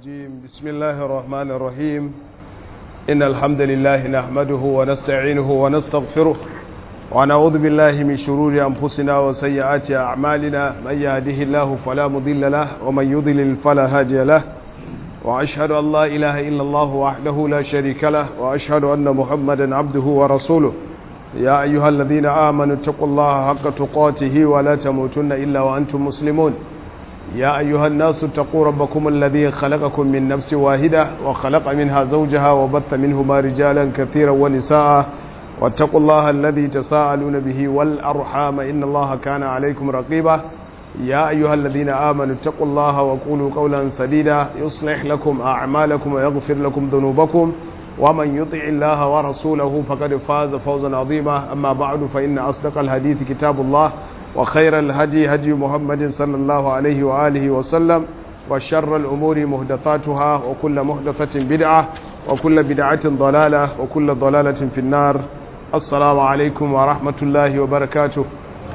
الرجيم بسم الله الرحمن الرحيم إن الحمد لله نحمده ونستعينه ونستغفره ونعوذ بالله من شرور أنفسنا وسيئات أعمالنا من يهده الله فلا مضل له ومن يضلل فلا هادي له وأشهد أن لا إله إلا الله وحده لا شريك له وأشهد أن محمدا عبده ورسوله يا أيها الذين آمنوا اتقوا الله حق تقاته ولا تموتن إلا وأنتم مسلمون يا أيها الناس اتقوا ربكم الذي خلقكم من نفس واحدة وخلق منها زوجها وبث منهما رجالا كثيرا ونساء واتقوا الله الذي تساءلون به والأرحام إن الله كان عليكم رقيبا يا أيها الذين آمنوا اتقوا الله وقولوا قولا سديدا يصلح لكم أعمالكم ويغفر لكم ذنوبكم ومن يطع الله ورسوله فقد فاز فوزا عظيما أما بعد فإن أصدق الحديث كتاب الله وخير الهدي هدي محمد صلى الله عليه وآله وسلم وشر الأمور مهدثاتها وكل مهدثة بدعة وكل بدعة ضلالة وكل ضلالة في النار السلام عليكم ورحمة الله وبركاته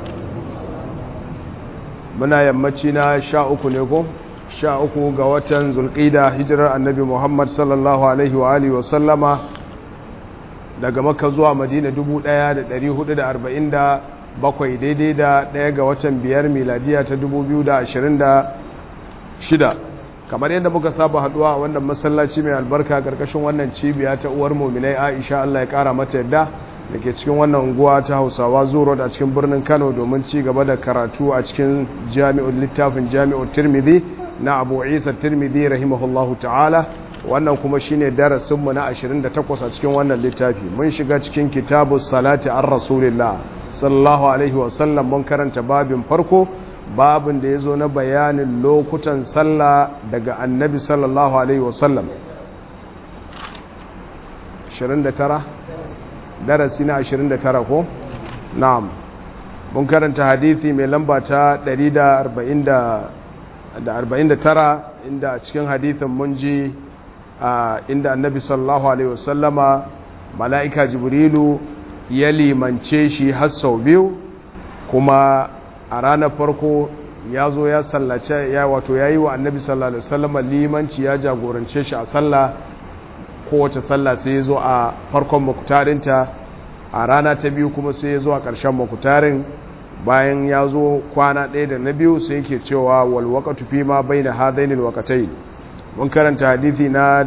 muna yammaci na sha uku ne ko sha uku ga watan zulƙida hijirar annabi muhammad sallallahu alaihi wa alihi wa sallama daga maka zuwa madina 1447 daidai da ɗaya ga watan biyar miladiya ta 2026 kamar yadda muka saba haduwa a wannan masallaci mai albarka karkashin wannan cibiya ta uwar muminai aisha allah ya kara mata yadda da ke cikin wannan unguwa ta hausawa zuro da cikin birnin kano domin ci gaba da karatu a cikin jami'ul littafin jami'ul tirmidhi na abu isa tirmidhi rahimahullahu ta'ala wannan kuma shine darasinmu na 28 a cikin wannan littafi mun shiga cikin kitabu salati an rasulillah sallallahu alaihi wasallam mun karanta babin farko babin da ya zo na bayanin lokutan sallah daga annabi sallallahu alaihi wasallam 29 darasi na 29 ko na'am mun karanta hadithi mai lamba ta 149 inda a cikin hadithin mun ji inda annabi sallallahu alaihi wasallama mala'ika jibrilu ya limance shi har sau biyu kuma a ranar farko ya zo ya sallace ya wato ya yi wa annabi sallallahu alaihi wasallama limanci ya jagorance shi a sallah kowace sallah sai ya zo a farkon makutarinta a rana ta biyu kuma sai ya zo a ƙarshen makutarin bayan ya zo kwana ɗaya da na biyu sai yake cewa walwakatu fi ma bai da hadainil wakatai mun karanta hadithi na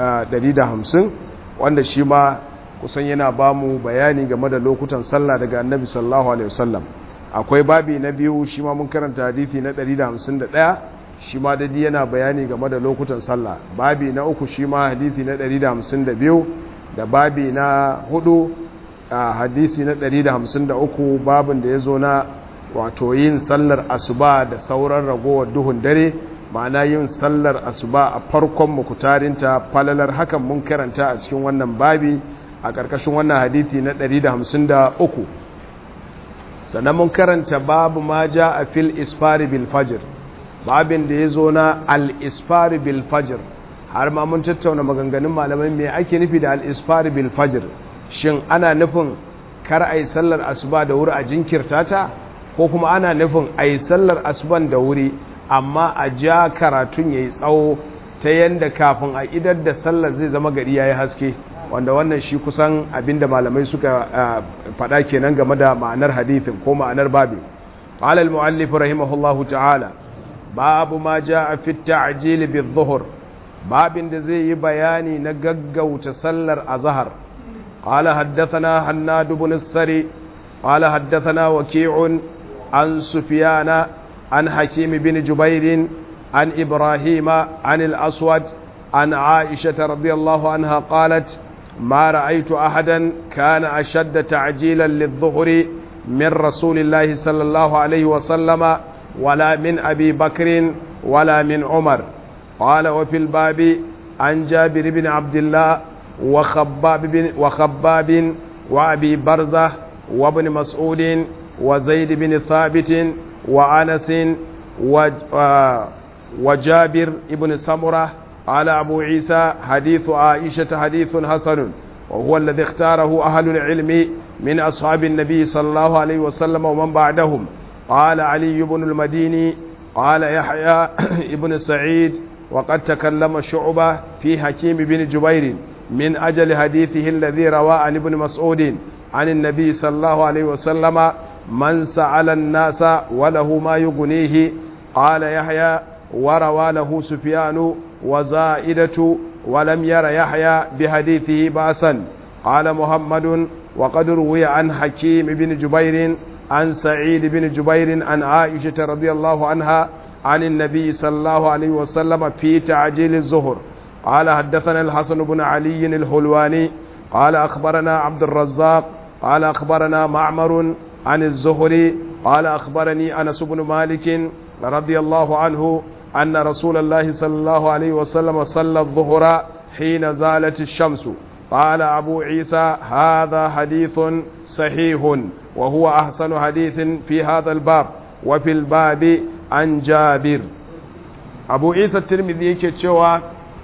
150 wanda shi ma kusan yana ba mu bayani game da lokutan sallah daga annabi sallallahu alaihi wasallam akwai babi na biyu shi ma mun karanta hadithi na 151 shi ma dadi yana bayani game da lokutan sallah babi na uku shi ma hadithi na 152 da babi na hudu a hadisi na 153 babin da ya zo na wato yin sallar asuba da sauran ragowar duhun dare ma'ana yin sallar asuba a farkon makutarinta falalar hakan mun karanta a cikin wannan babi a ƙarƙashin wannan hadisi na 153 sannan mun karanta babu ma ja a fil isfari bil fajr babin da ya zo na al-isfari bil fajr har ma mun tattauna maganganun malamai me ake nufi da al-isfari bil fajr shin ana nufin kar a yi sallar asuba da wuri a jinkirta ta ko kuma ana nufin a yi sallar asuban da wuri amma a ja karatun ya yi tsawo ta yadda kafin a idar da sallar zai zama gari ya yi haske wanda wannan shi kusan abinda malamai suka faɗa kenan game da ma'anar hadithin ko ma'anar babi qala al-mu'allif rahimahullahu ta'ala babu ma jaa fi at-ta'jil bi-dhuhr babin da zai yi bayani na gaggauta sallar azhar قال حدثنا حناد بن السري قال حدثنا وكيع عن سفيان عن حكيم بن جبير عن إبراهيم عن الأسود عن عائشة رضي الله عنها قالت ما رأيت أحدا كان أشد تعجيلا للظهر من رسول الله صلى الله عليه وسلم ولا من أبي بكر ولا من عمر قال وفي الباب عن جابر بن عبد الله وخباب بن وخباب وابي برزه وابن مسعود وزيد بن ثابت وانس وجابر بن سمره قال ابو عيسى حديث عائشه حديث حسن وهو الذي اختاره اهل العلم من اصحاب النبي صلى الله عليه وسلم ومن بعدهم قال علي بن المديني قال يحيى ابن سعيد وقد تكلم شعبة في حكيم بن جبير من أجل حديثه الذي روى عن ابن مسعود عن النبي صلى الله عليه وسلم من سأل الناس وله ما يغنيه قال يحيى وروى له سفيان وزائدة ولم ير يحيى بحديثه بأسا قال محمد وقد روي عن حكيم بن جبير عن سعيد بن جبير عن عائشة رضي الله عنها عن النبي صلى الله عليه وسلم في تعجيل الظهر قال حدثنا الحسن بن علي الحلواني قال أخبرنا عبد الرزاق قال أخبرنا معمر عن الزهري قال أخبرني أنس بن مالك رضي الله عنه أن رسول الله صلى الله عليه وسلم صلى الظهر حين زالت الشمس قال أبو عيسى هذا حديث صحيح وهو أحسن حديث في هذا الباب وفي الباب عن جابر أبو عيسى الترمذي كتشوى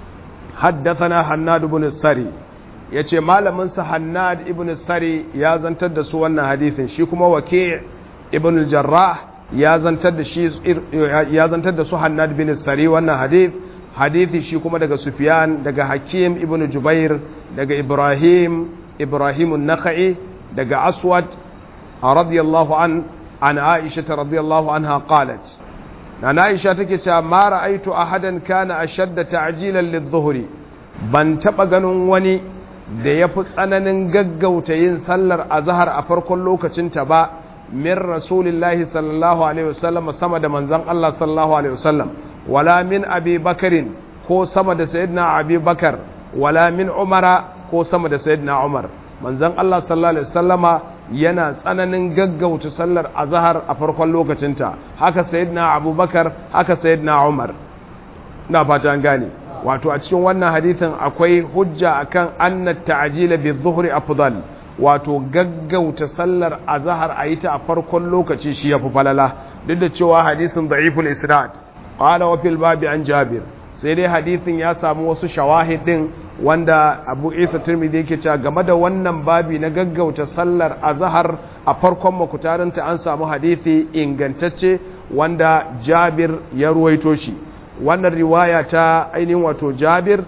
حدثنا حناد بن السري yace malaminsa Hannad ibn Sari ya zantar da su wannan hadisin shi kuma Waki' ibn al-Jarrah ya zantar da shi ya zantar da su Hannad bin Sari wannan hadith hadithi shi kuma daga Sufyan daga Hakim ibn Jubair daga Ibrahim Ibrahim an-Nakhai daga Aswad radiyallahu an an Aisha radiyallahu anha qalat na Aisha take cewa ma ra'aitu ahadan kana ashadda ta'jilan lidh-dhuhri ban taba ganin wani da yafi tsananin gaggauta yin sallar azhar a farkon lokacinta ba min rasulillahi sallallahu alaihi wasallam sama da manzon Allah sallallahu alaihi wasallam wala min abi bakarin ko sama da sayyidina abi bakar wala min umara ko sama da sayyidina umar manzon Allah sallallahu alaihi wasallama yana tsananin gaggauta sallar azhar a farkon lokacinta haka sayyidina abubakar haka sayyidina umar na fata an gane wato a cikin wannan hadithin akwai hujja akan anna ta'jila bi dhuhri afdal wato gaggauta sallar azhar a yi ta a farkon lokaci shi yafi falala duk da cewa hadisin da'iful isnad qala wa fil babi an jabir sai dai hadisin ya samu wasu shawahid din wanda abu isa tirmidhi yake cewa game da wannan babi na gaggauta sallar azhar a farkon makutarinta an samu hadisi ingantacce wanda jabir ya ruwaito shi wannan riwaya ta ainihin wato jabir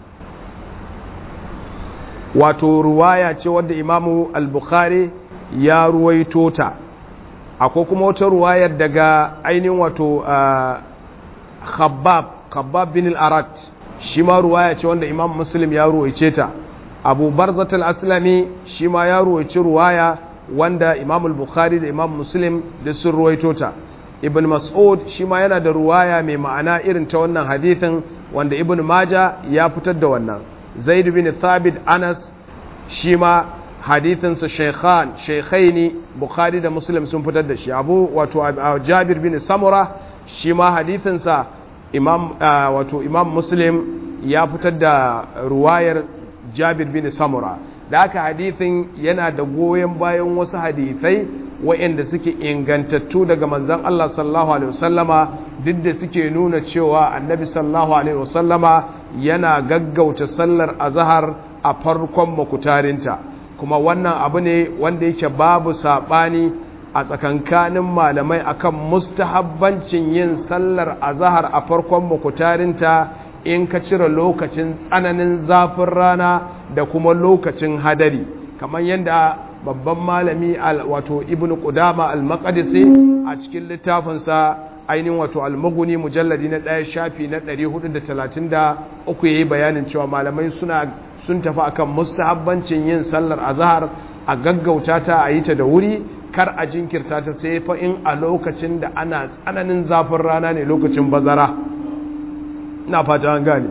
wato ruwaya ce wadda imamu al-bukhari ya ruwaito ta akwai kuma wata ruwayar daga ainihin wato khabbab khabbab bin al-arat shi ma ruwaya ce wanda imam muslim ya ruwaice ta abu barzat al-aslami shi ma ya ruwaice ruwaya wanda imam al-bukhari da imam muslim da sun ruwaito ta ibn mas'ud shi ma yana da ruwaya mai ma'ana irin ta wannan hadithin wanda ibn maja ya fitar da wannan zaid bin thabit anas shi ma hadithinsa shaykhan shaykhaini bukhari da muslim sun fitar da shi abu wato jabir bin samura shi ma hadithinsa imam wato imam muslim ya fitar da ruwayar jabir bin samura da aka hadithin yana da goyon bayan wasu hadithai wa'inda suke ingantattu daga manzan Allah sallallahu alaihi wasallama duk da suke nuna cewa annabi sallallahu alaihi wasallama yana gaggauta sallar azhar a farkon makutarinta kuma wannan abu ne wanda yake babu saɓani a tsakankanin malamai akan mustahabbancin yin sallar azahar a farkon makutarinta in ka cire lokacin tsananin zafin rana da kuma lokacin hadari kamar yadda babban malami wato ibn qudama al-maqdisi a cikin littafinsa ainihin wato al-mughni mujalladi na ɗaya shafi na 433 yayi bayanin cewa malamai suna sun tafi akan mustahabbancin yin sallar azhar a gaggauta ta a yi ta da wuri kar a jinkirta ta sai fa in a lokacin da ana tsananin zafin rana ne lokacin bazara na fata an gane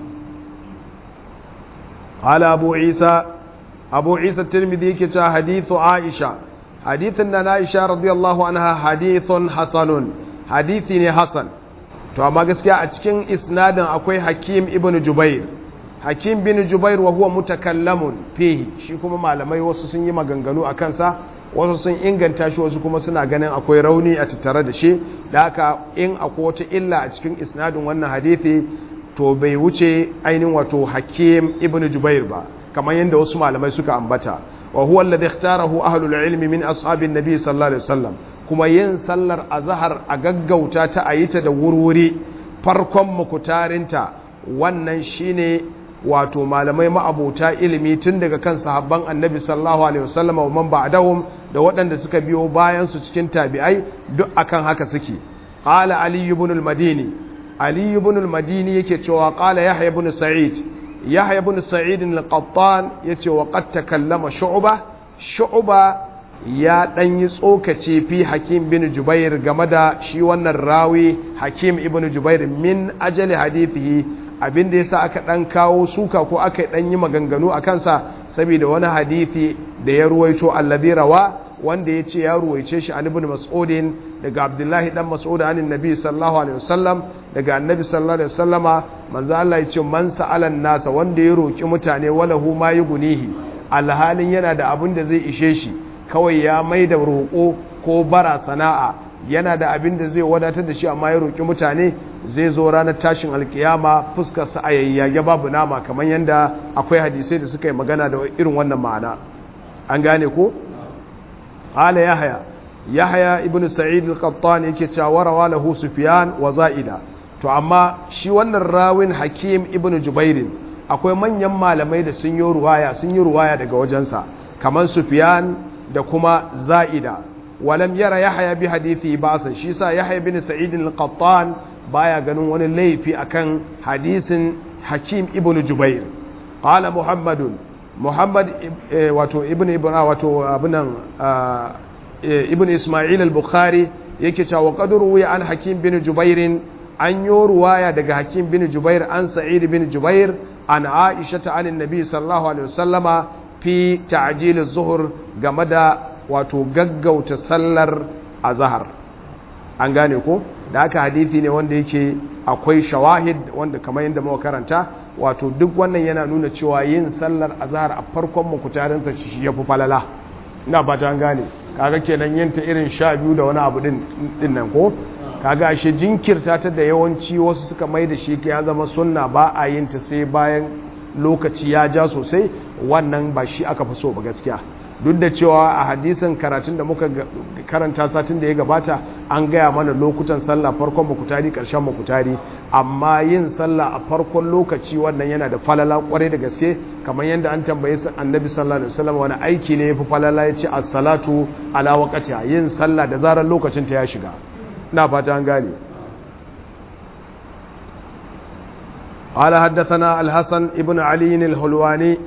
hala abu isa abu isa tirmidhi yake cewa hadithu aisha hadithin na aisha radiyallahu anha hadithun hasanun hadithi ne hasan to amma gaskiya a cikin isnadin akwai hakim ibn jubair hakim bin jubair wa huwa mutakallamun fihi shi kuma malamai wasu sun yi maganganu a kansa wasu sun inganta shi wasu kuma suna ganin akwai rauni a tattare da shi da haka in akwai wata illa a cikin isnadin wannan hadithi to bai wuce ainihin wato hakim ibn jubair ba kamar yadda wasu malamai suka ambata wa huwa alladhi ikhtarahu ahlul ilmi min ashabin nabi sallallahu alaihi wasallam kuma yin sallar azhar a gaggauta ta ayita da wurwuri farkon mukutarinta wannan shine wato malamai ma'abota ilimi tun daga kan sahabban annabi sallallahu alaihi wasallam wa man ba'dahum da waɗanda suka biyo bayan su cikin tabi'ai duk akan haka suke qala ali ibn al-madini ali ibn al-madini yake cewa qala yahya ibn sa'id yahya ibn sa'id al-qattan yace wa qad takallama shu'ba shu'ba ya dan yi tsokace fi hakim bin jubair game da shi wannan rawi hakim ibn jubair min ajali hadithihi abin da yasa aka dan kawo suka ko aka dan yi maganganu a kansa saboda wani hadithi da ya ruwaito alladhi rawa wanda ya ce ya ruwaice shi an ibn mas'udin daga abdullahi dan mas'ud an annabi sallallahu alaihi wasallam daga annabi sallallahu alaihi wasallama manzo Allah ya ce man sa'alan nasa wanda ya roki mutane walahu ma yugunihi alhalin yana da abin da zai ishe shi kawai ya mai da roƙo ko bara sana'a yana da abin da zai wadatar da shi amma ya roƙi mutane zai zo ranar tashin alkiyama fuskarsa a yayyage babu nama kamar yadda akwai hadisai da suka yi magana da irin wannan ma'ana an gane ko hala yahaya yahaya ibn sa'id al-qattan yake cewa rawa lahu sufyan wa za'ida to amma shi wannan rawin hakim ibn jubair akwai manyan malamai da sun yi ruwaya sun yi ruwaya daga wajensa kamar sufyan da kuma za'ida walam yara yahya bi hadithi ba'sa shi sa yahya bin sa'id al-qattan baya ganin wani laifi akan hadisin hakim ibn jubair qala muhammadun muhammad wato ibn ibn wato abunan ibn isma'il al-bukhari yake cewa qadru ya an hakim bin jubair an yi ruwaya daga hakim bin jubair an sa'id bin jubair an aisha ta anin nabi sallallahu alaihi wasallama fi ta'jil az-zuhr game da wato gaggauta sallar azhar an gane ko da aka hadithi ne wanda yake akwai shawahid wanda kamar yadda muka karanta wato duk wannan yana nuna cewa yin sallar azhar a farkon mukutarin sa shi yafi falala ina fata an gane kaga kenan yin ta irin sha biyu da wani abu din din nan ko kaga ashe jinkirta ta da yawanci wasu suka mai da shi ya zama sunna ba a yin ta sai bayan lokaci ya ja sosai wannan ba shi aka fi so ba gaskiya duk da cewa a hadisin karatun da muka karanta satin da ya gabata an gaya mana lokutan sallah farkon mukutari karshen mukutari amma yin sallah a farkon lokaci wannan yana da falala kwarai da gaske kamar yadda an tambaye annabi sallallahu alaihi wasallam wani aiki ne yafi falala ya ce as-salatu ala waqtiha yin sallah da zarar lokacin ta ya shiga ina fata an gane قال حدثنا الحسن ابن علي الحلواني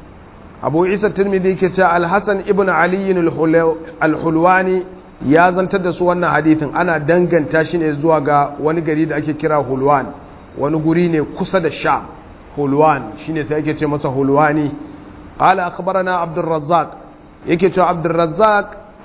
abu isa turmidi ke ce alhassan ibn aliyin alhulwani ya zantar da su wannan hadithin ana danganta shi ne zuwa ga wani gari da ake kira hulwan wani guri ne kusa da sha hulwan shi ne sai ake ce masa hulwani ƙala akbarana abdurrazzaq yake cewa abdurrazzaq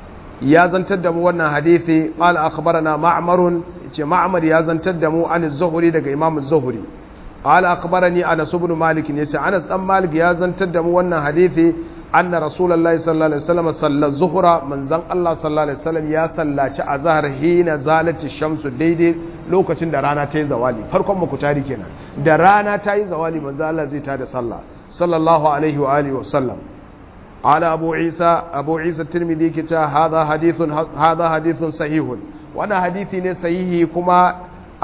ya zantar da mu wannan hadithi ƙala akbarana ma'amarun ce ma'amar ya zantar da mu an zuhuri daga imam zuhuri قال أخبرني أنس بن مالك يسي أنس أم مالك يا زنتر دمو وانا حديثي أن رسول الله صلى الله عليه وسلم صلى الظهر من زن الله صلى الله عليه وسلم يا صلى أزهر حين زالت الشمس ديدي لوكacin da rana ta yi zawali farkon muku tari kenan da rana ta yi zawali manzo Allah zai tada sallah sallallahu alaihi wa alihi wa sallam ala abu isa abu isa tirmidhi ke cewa hadha hadithun hadha hadithun sahihun wannan hadisi ne sahihi kuma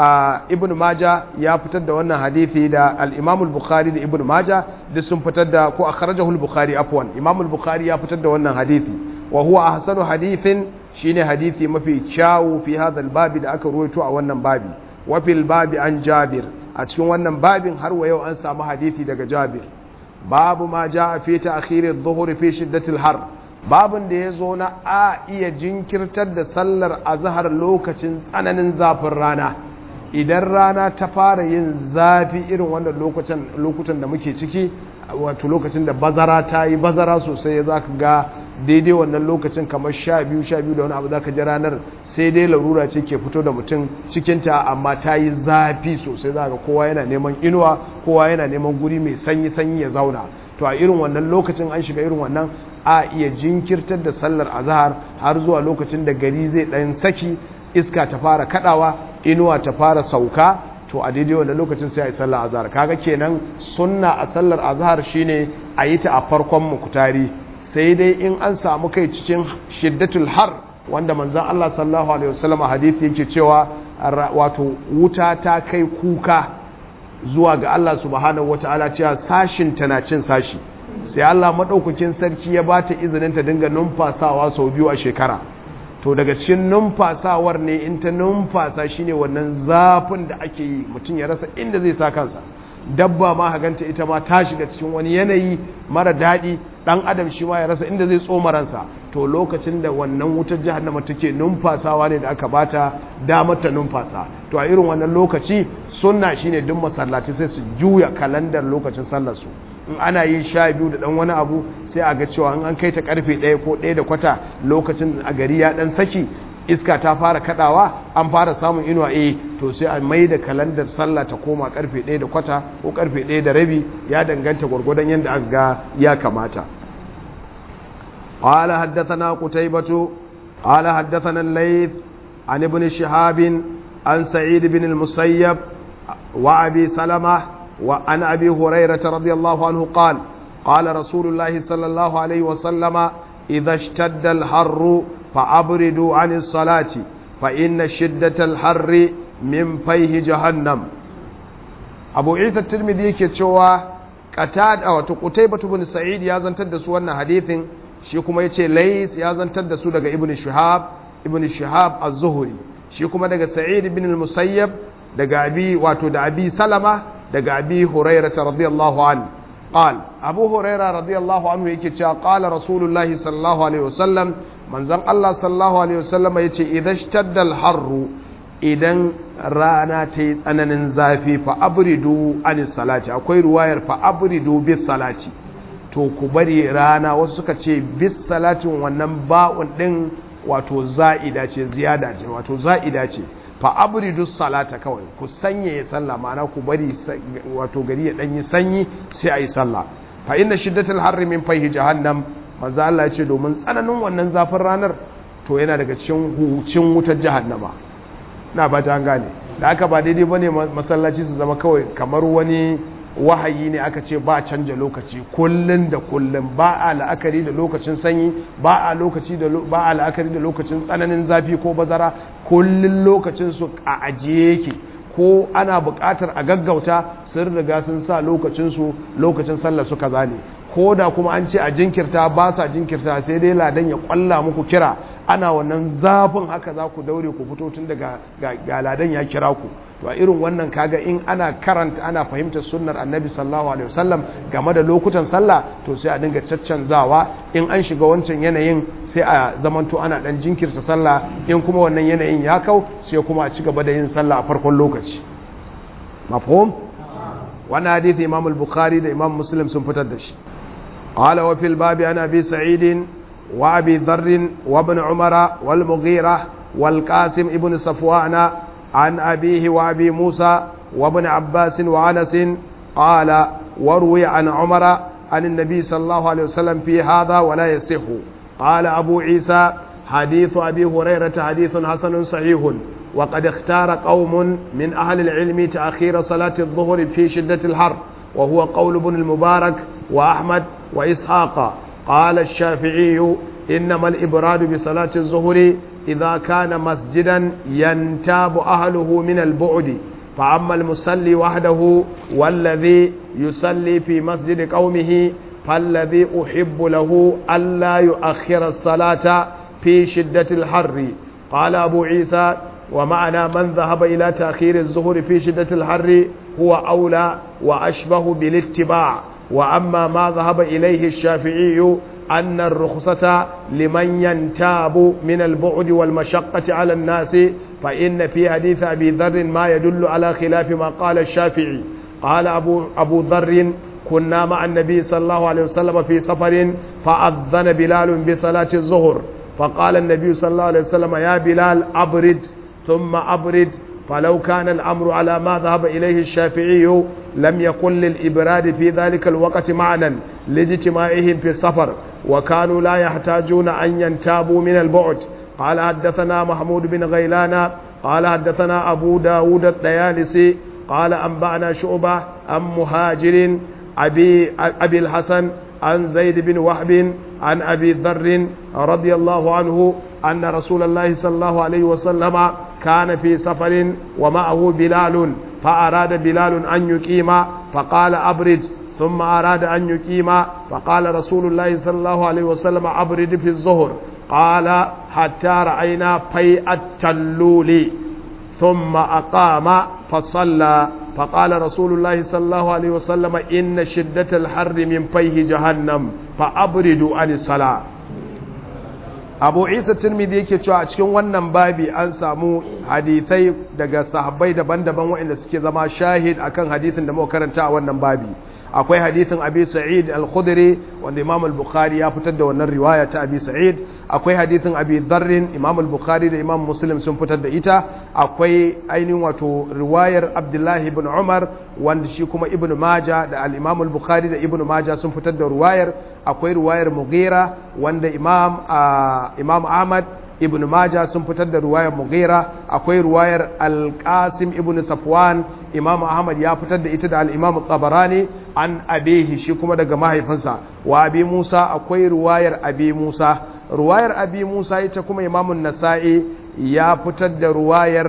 a ibn maja ya fitar da wannan hadithi da al-imam al-bukhari da ibn maja duk sun fitar da ko akhrajahu al-bukhari afwan imam al-bukhari ya fitar da wannan hadithi wa huwa ahsanu hadithin shine hadithi mafi kyawu fi hadha al-babi da aka ruwaito a wannan babi wa fil babi an jabir a cikin wannan babin har wa yau an samu hadithi daga jabir babu ma jaa fi ta'khir adh-dhuhr fi shiddati al-har babin da ya zo na a iya jinkirtar da sallar azhar lokacin tsananin zafin rana idan rana ta fara yin zafi irin wannan lokutan da muke ciki wato lokacin da bazara ta yi bazara sosai ya za ka ga daidai wannan lokacin kamar sha biyu sha biyu da wani abu za ka ji ranar sai dai larura ce ke fito da mutum cikinta amma ta yi zafi sosai za ka kowa yana neman inuwa kowa yana neman guri mai sanyi sanyi ya zauna to a irin wannan lokacin an shiga irin wannan a iya jinkirtar da sallar azahar har zuwa lokacin da gari zai ɗan saki iska ta fara kadawa inuwa ta fara sauka to a daidai wannan lokacin sai a yi sallar azhar kaga kenan sunna a sallar azhar shine a yi ta a farkon mukutari sai dai in an samu kai cikin shiddatul har wanda manzon Allah sallallahu alaihi wasallam hadisi yake cewa wato wuta ta kai kuka zuwa ga Allah subhanahu wata'ala cewa sashin tana cin sashi sai Allah maɗaukakin sarki ya ba ta izinin ta dinga numfasawa sau biyu a shekara to daga cikin numfasawar ne in ta numfasa shine wannan zafin da ake yi mutum ya rasa inda zai sa kansa dabba ma haganta ita ma ta shiga cikin wani yanayi mara daɗi ɗan adam shi ma ya rasa inda zai tsoma ransa to lokacin da wannan wutar jahannama take numfasawa ne da aka bata damar ta numfasa to a irin wannan lokaci sunna shine duk masallaci sai su juya kalandar lokacin sallar su in ana yin sha biyu da dan wani abu sai a ga cewa in an kai ta karfe ɗaya ko ɗaya da kwata lokacin a gari ya dan saki iska ta fara kadawa an fara samun inuwa eh to sai a mai da kalandar sallah ta koma karfe 1 da kwata ko karfe 1 da rabi ya danganta gwargwadon yadda aka ga ya kamata qala haddathana qutaybatu qala haddathana al-layth an ibn shihab an sa'id ibn al-musayyab wa abi salama wa an abi hurairah radiyallahu anhu qala qala rasulullahi sallallahu alaihi wa sallama idha ishtadda al-harru فأبردوا عن الصلاة فإن شدة الحر من فيه جهنم أبو عيسى الترمذي كتشوا قتاد أو قتيبة بن سعيد يا زنتر دسو wannan hadithin shi kuma yace Lays ya zantar da su daga Ibn Shihab Ibn Shihab Az-Zuhri shi kuma daga Sa'id ibn al-Musayyab daga Abi wato da Abi Salama daga Abi Hurairah radiyallahu anhu قال أبو هريرة رضي الله عنه يكي قال رسول الله صلى الله عليه وسلم من زن الله صلى الله عليه وسلم يكي إذا اشتد الحر idan rana ta yi tsananin zafi fa abridu anis salati akwai ruwayar fa abridu bis salati to ku bari rana wasu suka ce bis salatin wannan ba'un din wato za'ida ce ziyada ce wato za'ida ce fa abridu salata kawai ku sanya ya sallah ma'ana ku bari wato gari ya danyi sanyi sai ayi sallah fa inna shiddatul harri min fayhi jahannam manzo Allah ya ce domin tsananin wannan zafin ranar to yana daga cikin hucin wutar jahannama na ba ta gane da aka ba daidai bane masallaci su zama kawai kamar wani wahayi ne aka ce ba canja lokaci kullun da kullun ba a la'akari da lokacin sanyi ba a lokaci da ba a la'akari da lokacin tsananin zafi ko bazara kullun lokacin su a ajiye yake ko ana buƙatar a gaggauta sun riga sun sa lokacin su lokacin sallar su kaza ne ko da kuma an ce a jinkirta ba sa jinkirta sai dai ladan ya kwalla muku kira ana wannan zafin haka za ku daure ku fito tun daga ga ladan ya kira ku to a irin wannan kaga in ana karanta ana fahimtar sunnar annabi sallallahu alaihi wasallam game da lokutan sallah to sai a dinga caccanzawa in an shiga wancan yanayin sai a zamanto ana dan jinkirta sallah in kuma wannan yanayin ya kau sai kuma a ci gaba da yin sallah a farkon lokaci mafhum wannan hadisi imam al-bukhari da imam muslim sun fitar da shi قال وفي الباب عن ابي سعيد وابي ذر وابن عمر والمغيرة والقاسم ابن صفوان عن أبيه وأبي موسى وابن عباس وعنس قال وروي عن عمر عن النبي صلى الله عليه وسلم في هذا ولا يصح قال أبو عيسى حديث أبي هريرة حديث حسن صحيح وقد اختار قوم من أهل العلم تأخير صلاة الظهر في شدة الحر وهو قول ابن المبارك وأحمد وإسحاق قال الشافعي إنما الإبراد بصلاة الظهر إذا كان مسجدا ينتاب أهله من البعد فأما المصلي وحده والذي يصلي في مسجد قومه فالذي أحب له ألا يؤخر الصلاة في شدة الحر قال أبو عيسى ومعنى من ذهب إلى تأخير الظهر في شدة الحر هو أولى وأشبه بالاتباع وأما ما ذهب إليه الشافعي أن الرخصة لمن ينتاب من البعد والمشقة على الناس فإن في حديث أبي ذر ما يدل على خلاف ما قال الشافعي قال أبو, أبو ذر كنا مع النبي صلى الله عليه وسلم في سفر فأذن بلال بصلاة الظهر فقال النبي صلى الله عليه وسلم يا بلال أبرد ثم أبرد فلو كان الأمر على ما ذهب إليه الشافعي لم يكن للإبراد في ذلك الوقت معنى لاجتماعهم في السفر وكانوا لا يحتاجون أن ينتابوا من البعد قال حدثنا محمود بن غيلان قال حدثنا أبو داود الديالسي قال أنبأنا شعبة عن مهاجر أبي, أبي الحسن عن زيد بن وهب عن أبي ذر رضي الله عنه أن رسول الله صلى الله عليه وسلم كان في سفر ومعه بلال فأراد بلال أن يقيم فقال أبرد ثم أراد أن يقيم فقال رسول الله صلى الله عليه وسلم أبرد في الظهر قال حتى رأينا في التلول ثم أقام فصلى فقال رسول الله صلى الله عليه وسلم إن شدة الحر من فيه جهنم فأبردوا عن الصلاة abu isa turmidi yake cewa a cikin wannan babi an samu hadithai daga sahabbai daban-daban waɗanda suke zama shahid akan hadithin da muka karanta a wannan babi akwai hadithin abi sa'id al-khudri wanda imam al-bukhari ya fitar da wannan riwaya ta abi sa'id akwai hadithin abi dharrin imam al-bukhari da imam muslim sun fitar da ita akwai ainihin wato riwayar abdullahi ibn umar wanda shi kuma ibn maja da al-imam al-bukhari da ibn maja sun fitar da riwayar akwai riwayar mughira wanda imam imam ahmad ibn maja sun fitar da ruwayar mughira akwai ruwayar al-qasim ibn safwan imam ahmad ya fitar da ita da al-imam tabarani an abehi shi kuma daga mahaifinsa wa abi musa akwai ruwayar abi musa ruwayar abi musa ita kuma imam nasa'i ya fitar da ruwayar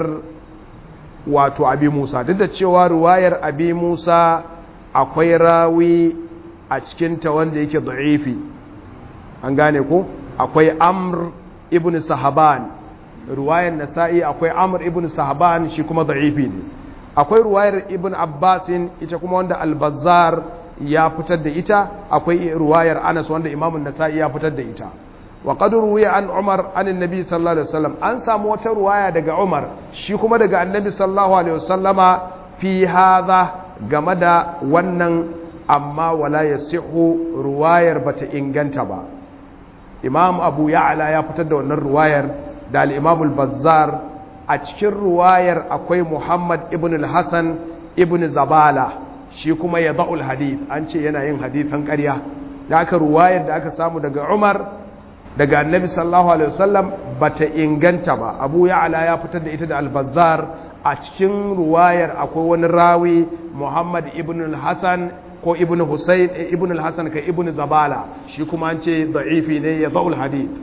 wato abi musa duk da cewa ruwayar abi musa akwai rawi a cikinta wanda yake da'ifi an gane ko akwai amr ibn sahaban ruwayar nasa'i akwai amr ibn sahaban shi kuma da'ifi ne akwai ruwayar ibn abbasin ita kuma wanda albazar ya fitar da ita akwai ruwayar anas wanda imamun nasa'i ya fitar da ita wa qad ruwiya an umar an annabi sallallahu alaihi wasallam an samu wata ruwaya daga umar shi kuma daga annabi sallallahu alaihi wasallama fi hadha game da wannan amma wala yasihu ruwayar bata inganta ba imam abu ya'ala ya fitar da wannan ruwayar da al-imam al-bazzar a cikin ruwayar akwai muhammad ibn al-hasan ibn zabala shi kuma ya da'ul hadith an ce yana yin hadithan ƙarya da aka ruwayar da aka samu daga umar daga annabi sallallahu alaihi wasallam bata inganta ba abu ya'ala ya fitar da ita da al-bazzar a cikin ruwayar akwai wani rawi muhammad ibn al-hasan ko ibn Husayn ibn al-Hasan ka ibn Zabala shi kuma an ce da'ifi ne ya da'ul hadith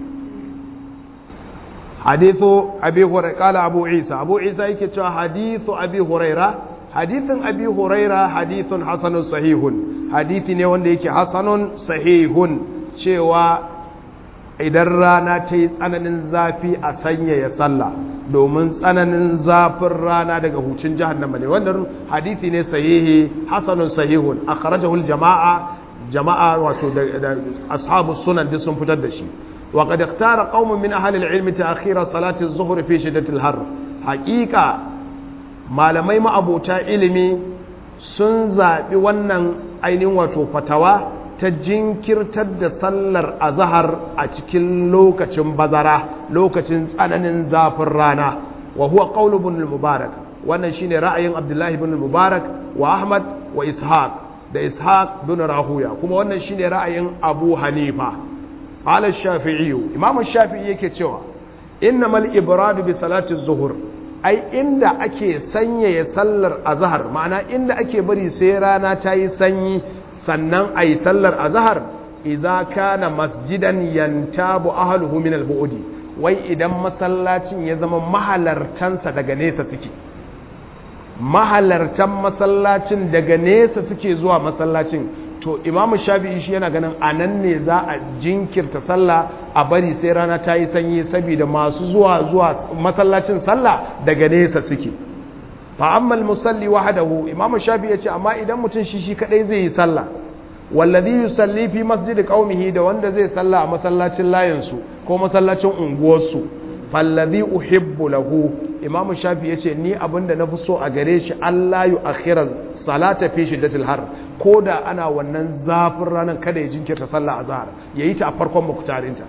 hadithu abi hurairah kala abu isa abu isa yake cewa hadithu abi hurairah hadithin abi hurairah hadithun hasanun sahihun hadithi ne wanda yake hasanun sahihun cewa idan rana ta yi tsananin zafi a sanyaya sallah domin tsananin zafin rana daga hucin jahannama ne wannan hadithi ne sahihi hasanun sahihun akhrajahu jama'a jama'a wato da ashabu sunan duk sun fitar da shi wa qad ikhtara qaumun min ahli al-ilm ta'khira salati az-zuhr fi shiddati al-har haqiqa malamai ma'abota ilimi sun zabi wannan ainihin wato fatawa ta jinkirtar da sallar azahar a cikin lokacin bazara lokacin tsananin zafin rana wa huwa qaulu ibn al-mubarak wannan shine ra'ayin abdullahi ibn al-mubarak wa ahmad wa ishaq da ishaq bin rahuya kuma wannan shine ra'ayin abu hanifa qala shafi'i imam shafi'i yake cewa innamal ibradu bi salati az-zuhr ai inda ake sanyaya sallar azahar ma'ana inda ake bari sai rana ta yi sanyi sannan a yi sallar azahar idza kana masjidan yantabu ahluhu min al-bu'di wai idan masallacin ya zama mahalartansa daga nesa suke mahalartan masallacin daga nesa suke zuwa masallacin to imamu shafi'i shi yana ganin anan ne za a jinkirta sallah a bari sai rana ta yi sanyi saboda masu zuwa zuwa masallacin sallah daga nesa suke fa'ammal musalli wahadahu imamu shafi ya ce amma idan mutum shi shi kadai zai yi sallah wallazi yusalli fi masjidi qaumihi da wanda zai sallah a masallacin layinsu ko masallacin unguwarsu fallazi uhibbu lahu imamu shafi ya ce ni abinda na fi so a gare shi Allah yu akhira salata fi shiddatil har ko da ana wannan zafin ranar kada ya jinkirta sallah azhar yayi ta a farkon muktarinta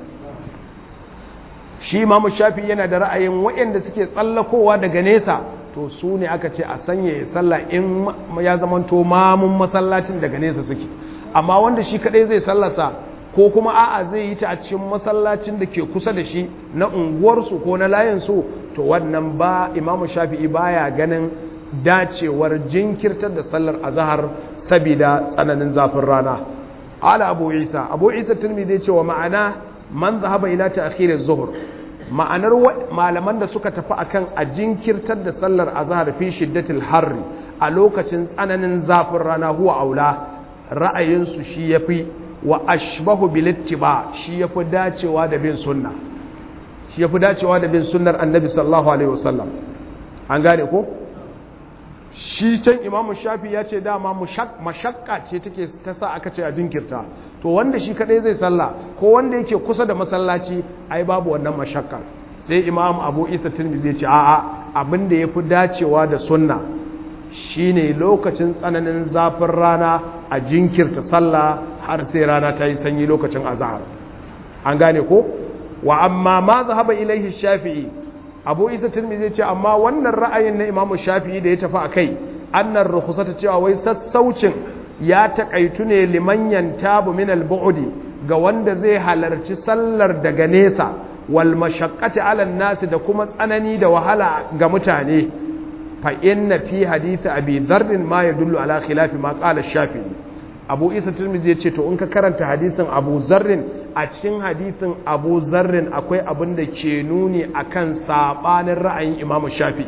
shi imamu shafi yana da ra'ayin waɗanda suke tsallakowa daga nesa to su ne aka ce a sanya ya sallah in ya zamanto mamun masallacin daga nesa suke amma wanda shi kadai zai sallasa ko kuma a'a zai yi ta a cikin masallacin da ke kusa da shi na unguwarsu ko na layinsu to wannan ba imamu shafi'i baya ganin dacewar jinkirtar da sallar azahar sabida tsananin zafin rana ala abu isa abu isa turmi zai ce wa ma'ana man zahaba ila ta'khir az-zuhr ma'anar malaman da suka tafi akan a jinkirtar da sallar azhar fi shiddatil harri a lokacin tsananin zafin rana huwa aula ra'ayinsu shi yafi wa ashbahu bil ittiba shi yafi dacewa da bin sunna shi yafi dacewa da bin sunnar annabi sallallahu alaihi wasallam an gane ko shi can imamu shafi ya ce dama mashakka ce take ta sa aka ce a jinkirta to wanda shi kadai zai salla ko wanda yake kusa da masallaci ai babu wannan mashakka sai imam abu isa tirmidhi ya ce a'a abin da yafi dacewa da sunna shine lokacin tsananin zafin rana a jinkirta sallah har sai rana ta yi sanyi lokacin azhar an gane ko wa amma ma zahaba ilaihi shafi'i abu isa tirmidhi ya ce amma wannan ra'ayin na imamu shafi'i da ya tafi akai annar rukhsata cewa wai sassaucin ya takaitu ne liman yantabu min al-bu'di ga wanda zai halarci sallar daga nesa wal mashaqqati 'ala nasi da kuma tsanani da wahala ga mutane fa inna fi hadith abi dharr ma yadullu ala khilafi ma qala shafi'i abu isa tirmidhi ya ce to in ka karanta hadisin abu zarrin a cikin hadisin abu zarrin akwai abin da ke nuni akan sabanin ra'ayin imamu shafi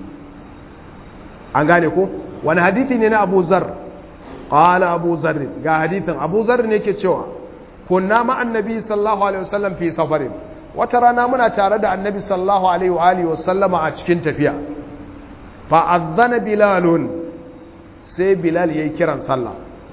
an gane ko wani hadithi ne na abu zar qala abu zarrin ga hadithin abu zarrin yake cewa kunna ma annabi sallallahu alaihi wasallam fi safarin wata rana muna tare da annabi sallallahu alaihi wa alihi wasallama a cikin tafiya fa adhana bilalun sai bilal yayi kiran sallah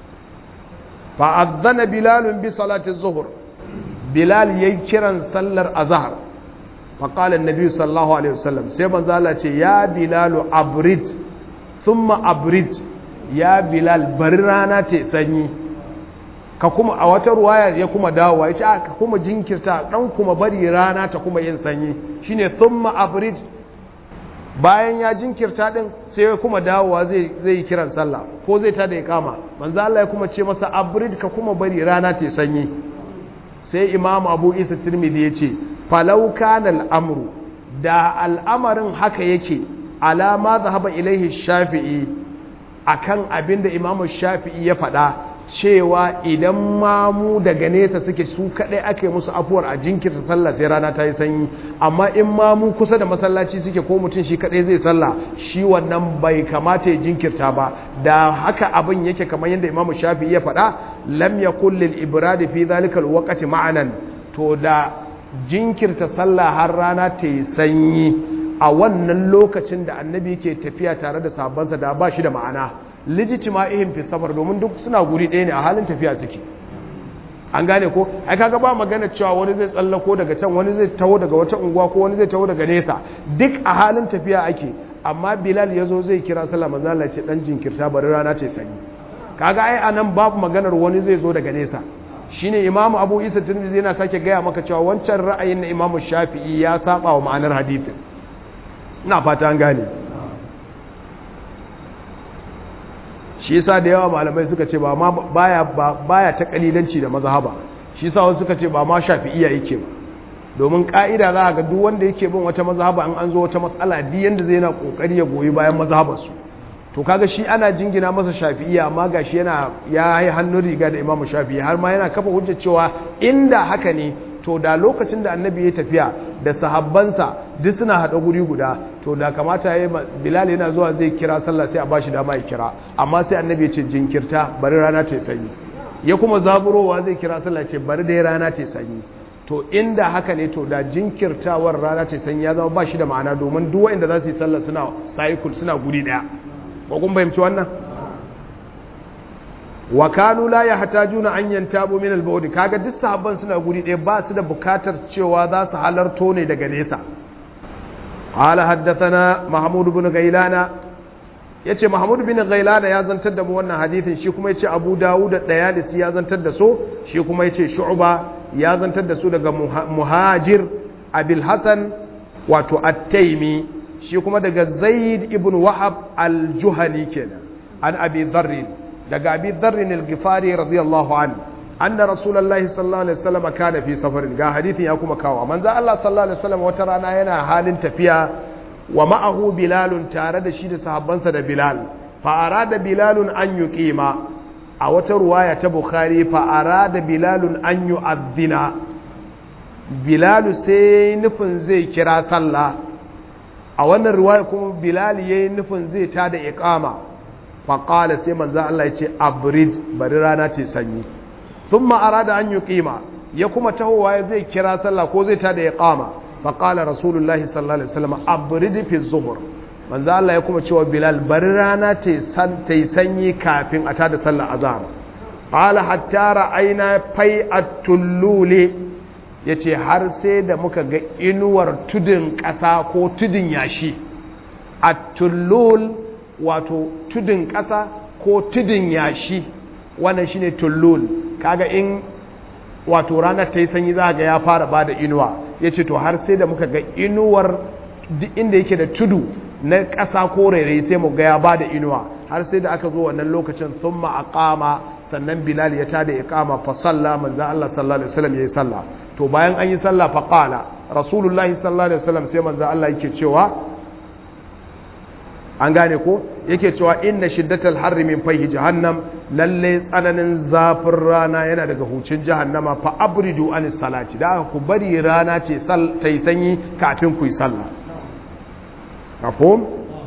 fa adhana bilalun bi salati zuhur bilal yayi kiran sallar azhar fa qala annabi sallallahu alaihi wasallam sai manzo Allah ce ya bilalu abrid thumma abrid ya bilal bari rana ta sanyi ka kuma a wata ruwaya ya kuma dawowa ya ce ka kuma jinkirta dan kuma bari rana ta kuma yin sanyi shine thumma abrid bayan ya jinkirta din sai ya kuma dawowa zai zai yi kiran sallah ko zai ta da ya kama manzo Allah ya kuma ce masa abrid ka kuma bari rana ta sanyi sai imamu abu isa tirmidhi ya ce falau kana al'amru da al'amarin haka yake alama zahaba ilaihi shafi'i akan abinda imamu shafi'i ya faɗa cewa idan mamu daga nesa suke su kaɗai ake musu afuwar a jinkirta sallah sai rana ta yi sanyi amma in mamu kusa da masallaci suke ko mutum shi kaɗai zai sallah shi wannan bai kamata ya jinkirta ba da haka abin yake kamar yadda imamu shafi'i ya faɗa lam yakul lil ibradi fi zalika alwaqti ma'anan to da jinkirta sallah har rana ta yi sanyi a wannan lokacin da annabi ke tafiya tare da sabansa da ba shi da ma'ana lijitima'ihim fi safar domin duk suna guri ɗaya ne a halin tafiya suke an gane ko ai kaga ba magana cewa wani zai tsallako daga can wani zai taho daga wata unguwa ko wani zai taho daga nesa duk a halin tafiya ake amma bilal ya zo zai kira sallah manzo Allah ce dan jinkirta bari rana ce sanyi kaga ai anan babu maganar wani zai zo daga nesa shine imamu abu isa tirmidhi yana sake gaya maka cewa wancan ra'ayin na imamu shafi'i ya saba wa ma'anar hadisin ina fata an gane shi yasa da yawa malamai suka ce ba ma baya baya ta kalilanci da mazhaba shi yasa wasu suka ce ba ma shafi'iyya yake ba domin ka'ida za ga duk wanda yake bin wata mazhaba an an zo wata matsala di yanda zai yana kokari ya goyi bayan mazhabar su to kaga shi ana jingina masa shafi'iyya amma gashi yana ya yi hannun riga da imamu shafi'i har ma yana kafa hujjar cewa inda haka ne to da lokacin da annabi ya tafiya da sahabbansa duk suna haɗa guri guda to da kamata ya yi bilal yana zuwa zai kira sallah sai a bashi dama ya kira amma sai annabi ya ce jinkirta bari rana ce sanyi ya kuma zaburowa zai kira sallah ce bari dai rana ce sanyi to inda haka ne to da jinkirtawar rana ce sanyi ya zama ba shi da ma'ana domin duk wanda za su yi sallah suna cycle suna guri daya ko kun fahimci wannan wa kanu la yahtajuna an yantabu min al-bawd kaga duk sahabban suna guri ɗaya ba su da bukatar cewa za su halarto ne daga nesa qala haddathana mahmud ibn gailana yace mahmud ibn gailana ya zantar da mu wannan hadisin shi kuma yace abu dawud da dayalisi ya zantar da so shi kuma yace shu'ba ya zantar da su daga muhajir abil hasan wato at-taymi shi kuma daga zaid ibn wahab al-juhani kenan an abi dharr daga abi dharrin al-ghifari radiyallahu anhu anna rasulullahi sallallahu alaihi wasallam kana fi safarin ga hadithin ya kuma kawo manzo Allah sallallahu alaihi wasallam wata rana yana halin tafiya wa ma'ahu bilalun tare da shi da sahabbansa da bilal fa arada bilalun an yuqima a wata ruwaya ta bukhari fa arada bilalun an yu'adhdhina bilalu sai nufin zai kira sallah a wannan riwaya kuma bilal yayi nufin zai tada iqama fa qala sai manzo Allah ya ce abrid bari rana ce sanyi thumma arada an yuqima ya kuma tahowa zai kira sallah ko zai tada iqama fa qala rasulullahi sallallahu alaihi wasallam abrid fi zuhur manzo Allah ya kuma cewa bilal bari rana ce san tai sanyi kafin a tada sallar azhar qala hatta ra'ayna fai'at-tulluli ya ce har sai da muka ga inuwar tudun ƙasa ko tudun yashi a tullul wato tudun ƙasa ko tudun yashi wannan shine tullul kaga in wato ranar ta yi sanyi za ga ya fara ba da inuwa ya ce to har sai da muka ga inuwar inda yake da tudu na ƙasa ko rairayi sai mu ga ya ba da inuwa har sai da aka zo wannan lokacin sun ma'aƙama sannan bilal ya tada iqama fa salla manzo Allah sallallahu alaihi wasallam yayi salla to bayan an yi salla fa qala rasulullahi sallallahu alaihi wasallam sai manzo Allah yake cewa an gane ko yake cewa inna shiddatal harri min fayhi jahannam lalle tsananin zafin rana yana daga hucin jahannama fa abridu anis salati da ku bari rana ce sal tai sanyi kafin ku yi sallah mafhum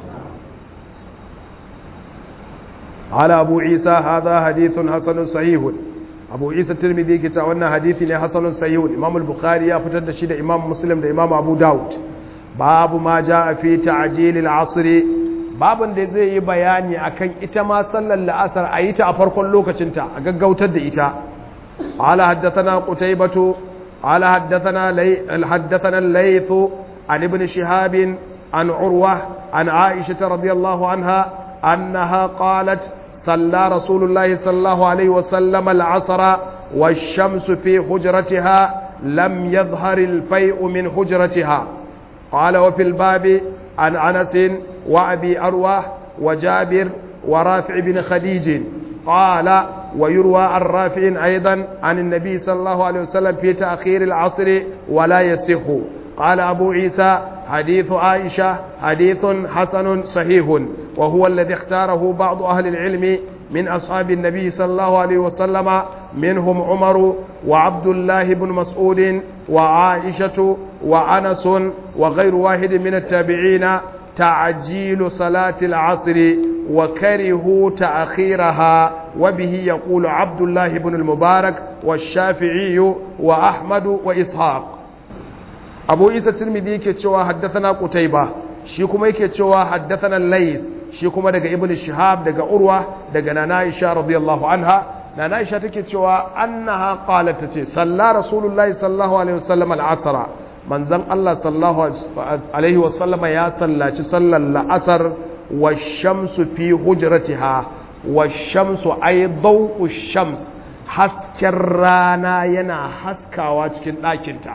قال أبو عيسى هذا حديث حسن صحيح أبو عيسى الترمذي كتا وانا حديث حسن صحيح إمام البخاري يفتد شيد إمام مسلم ده إمام أبو داود باب ما جاء في تعجيل العصر باب da zai yi bayani akan ita ma sallar la'asar a yi ta a farkon lokacinta a gaggautar da ita ala haddathana qutaybatu ala haddathana lay haddathana al-layth an ibn shihab an urwa an aisha radiyallahu anha أنها قالت صلى رسول الله صلى الله عليه وسلم العصر والشمس في حجرتها لم يظهر الفيء من حجرتها قال وفي الباب عن أنس وأبي أرواه وجابر ورافع بن خديج قال ويروى عن رافع أيضا عن النبي صلى الله عليه وسلم في تأخير العصر ولا يصح قال أبو عيسى حديث عائشة حديث حسن صحيح وهو الذي اختاره بعض أهل العلم من أصحاب النبي صلى الله عليه وسلم منهم عمر وعبد الله بن مسعود وعائشة وأنس وغير واحد من التابعين تعجيل صلاة العصر وكرهوا تأخيرها وبه يقول عبد الله بن المبارك والشافعي وأحمد وإسحاق abu isa tirmidhi yake cewa haddathana qutayba shi kuma yake cewa haddathana lays shi kuma daga ibn shihab daga urwa daga nana aisha radiyallahu anha nana aisha take cewa annaha qalat tace salla rasulullahi sallallahu alaihi wasallam al-asra manzon Allah sallallahu alaihi wasallam ya sallaci sallar la'asar wash-shamsu fi hujratiha wash-shamsu ay daw'u shams hasken rana yana haskawa cikin ɗakinta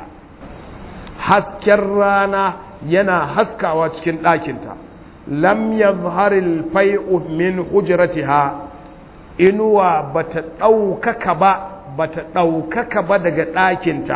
hasken rana yana haskawa cikin ɗakinta lam yadhharil fai'u min hujratiha inuwa bata ɗaukaka ba bata ɗaukaka ba daga ɗakinta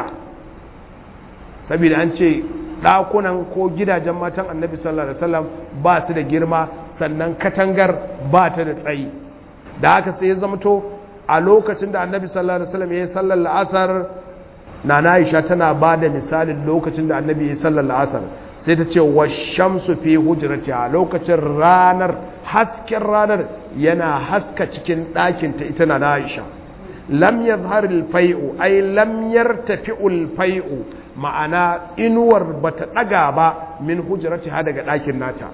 saboda an ce ɗakunan ko gidajen matan annabi sallallahu alaihi wasallam ba su da girma sannan katangar ba ta da tsayi da haka sai ya zamto a lokacin da annabi sallallahu alaihi wasallam ya yi sallar la'asar nana aisha tana ba da misalin lokacin da annabi ya sallar la'asar sai ta ce wa shamsu fi hujratiha lokacin ranar hasken ranar yana haska cikin ɗakinta ita na aisha lam yadhhar al-fai'u ay lam yartafi'u al-fai'u ma'ana inuwar bata daga ba min hujratiha daga ɗakin nata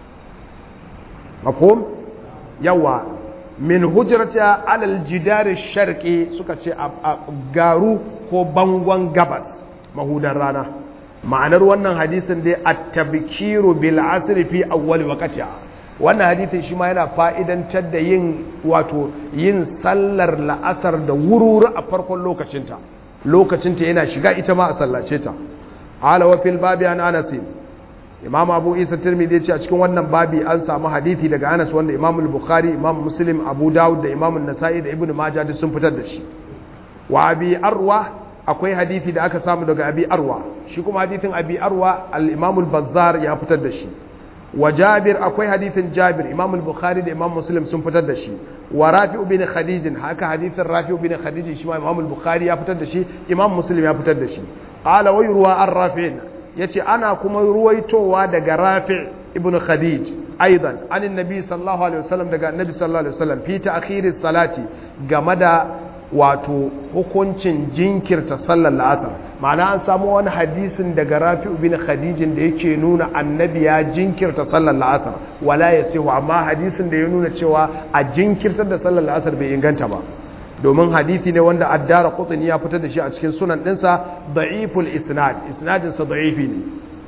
mafhum yawa min hujratiha alal jidari sharqi suka ce a garu ko bangon gabas mahudan rana ma'anar wannan hadisin dai at-tabkiru bil asri fi awwal waqtiha wannan hadisin shi ma yana fa'idantar da yin wato yin sallar la'asar da wururu a farkon lokacinta lokacinta yana shiga ita ma a sallace ta ala wa fil babi an anas imam abu isa tirmidhi ya ce a cikin wannan babi an samu hadisi daga anas wanda imam al-bukhari imam muslim abu dawud da imam an-nasa'i da ibnu majah duk sun fitar da shi wa abi arwa akwai hadisi da aka samu daga abi arwa shi kuma hadisin abi arwa al-imam al-bazzar ya fitar da shi wa jabir akwai hadithin jabir imam al-bukhari da imam muslim sun fitar da shi wa rafi'u bin khadij haka hadithin rafi'u bin khadij shi ma imam al-bukhari ya fitar da shi imam muslim ya fitar da shi qala wa yurwa an rafi' yace ana kuma ruwaitowa daga rafi' ibn khadij aidan an annabi sallallahu alaihi wasallam daga annabi sallallahu alaihi wasallam fi ta'khiris salati game da wato hukuncin jinkirta sallar la'asar ma'ana an samu wani hadisin daga rafi'u bin khadijin da yake nuna annabi ya jinkirta sallar la'asar wala ya sihu amma hadisin da ya nuna cewa a jinkirtar da sallar la'asar bai inganta ba domin hadisi ne wanda addara qutni ya fitar da shi a cikin sunan dinsa da'iful isnad isnadin sa da'ifi ne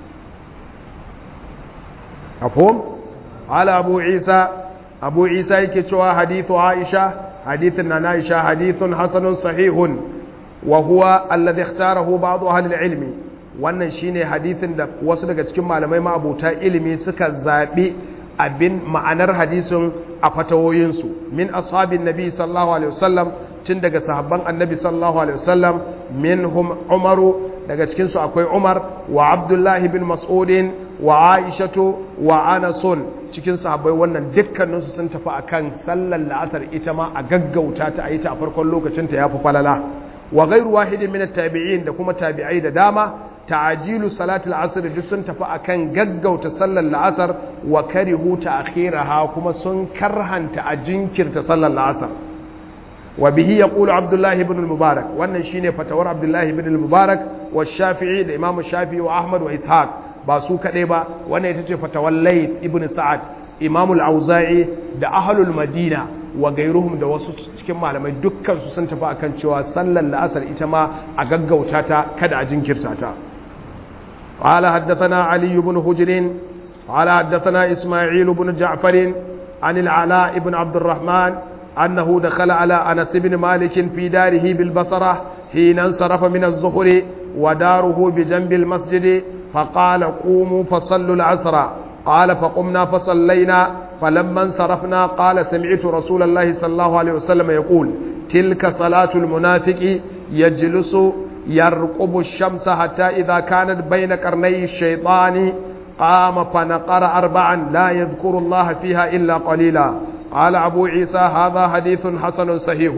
afhum ala abu isa abu isa yake cewa hadithu aisha hadithin na aisha hadithun hasanun sahihun wa huwa alladhi ikhtarahu ba'd ahli al-ilmi wannan shine hadithin da wasu daga cikin malamai ma'abuta ilimi suka zabi abin ma'anar hadisin a fatawoyinsu min ashabin nabi sallallahu alaihi wasallam tun daga sahabban annabi sallallahu alaihi wasallam minhum umaru daga cikin su akwai umar wa abdullahi bin mas'udin wa aishatu wa anasun cikin sahabbai wannan dukkaninsu sun tafi akan sallar la'asar ita ma a gaggauta ta a yi ta a farkon lokacin ta yafi falala wa ghairu wahidin min at-tabi'in da kuma tabi'ai da dama ta'ajilu salatul asr duk sun tafi akan gaggauta sallar la'asar wa karihu ta'khiraha kuma sun karhanta a jinkirta sallar la'asar wa bihi yaqulu abdullah ibn al-mubarak wannan shine fatawar abdullah ibn al-mubarak wa shafi'i da imam shafi'i wa ahmad wa ishaq ba su kadai ba wannan ita ce fatawar layth ibn sa'ad imam al-auza'i da ahlul madina wa gairuhum da wasu cikin malamai dukkan su sun tafi akan cewa sallar la'asar ita ma a gaggauta ta kada a jinkirta ta قال حدثنا علي بن هجر قال حدثنا إسماعيل بن جعفر عن العلاء بن عبد الرحمن أنه دخل على أنس بن مالك في داره بالبصرة حين انصرف من الظهر وداره بجنب المسجد فقال قوموا فصلوا العصر قال فقمنا فصلينا فلما انصرفنا قال سمعت رسول الله صلى الله عليه وسلم يقول تلك صلاة المنافق يجلس يرقب الشمس حتى إذا كانت بين قرني الشيطان قام فنقر أربعا لا يذكر الله فيها إلا قليلا قال أبو عيسى هذا حديث حسن صحيح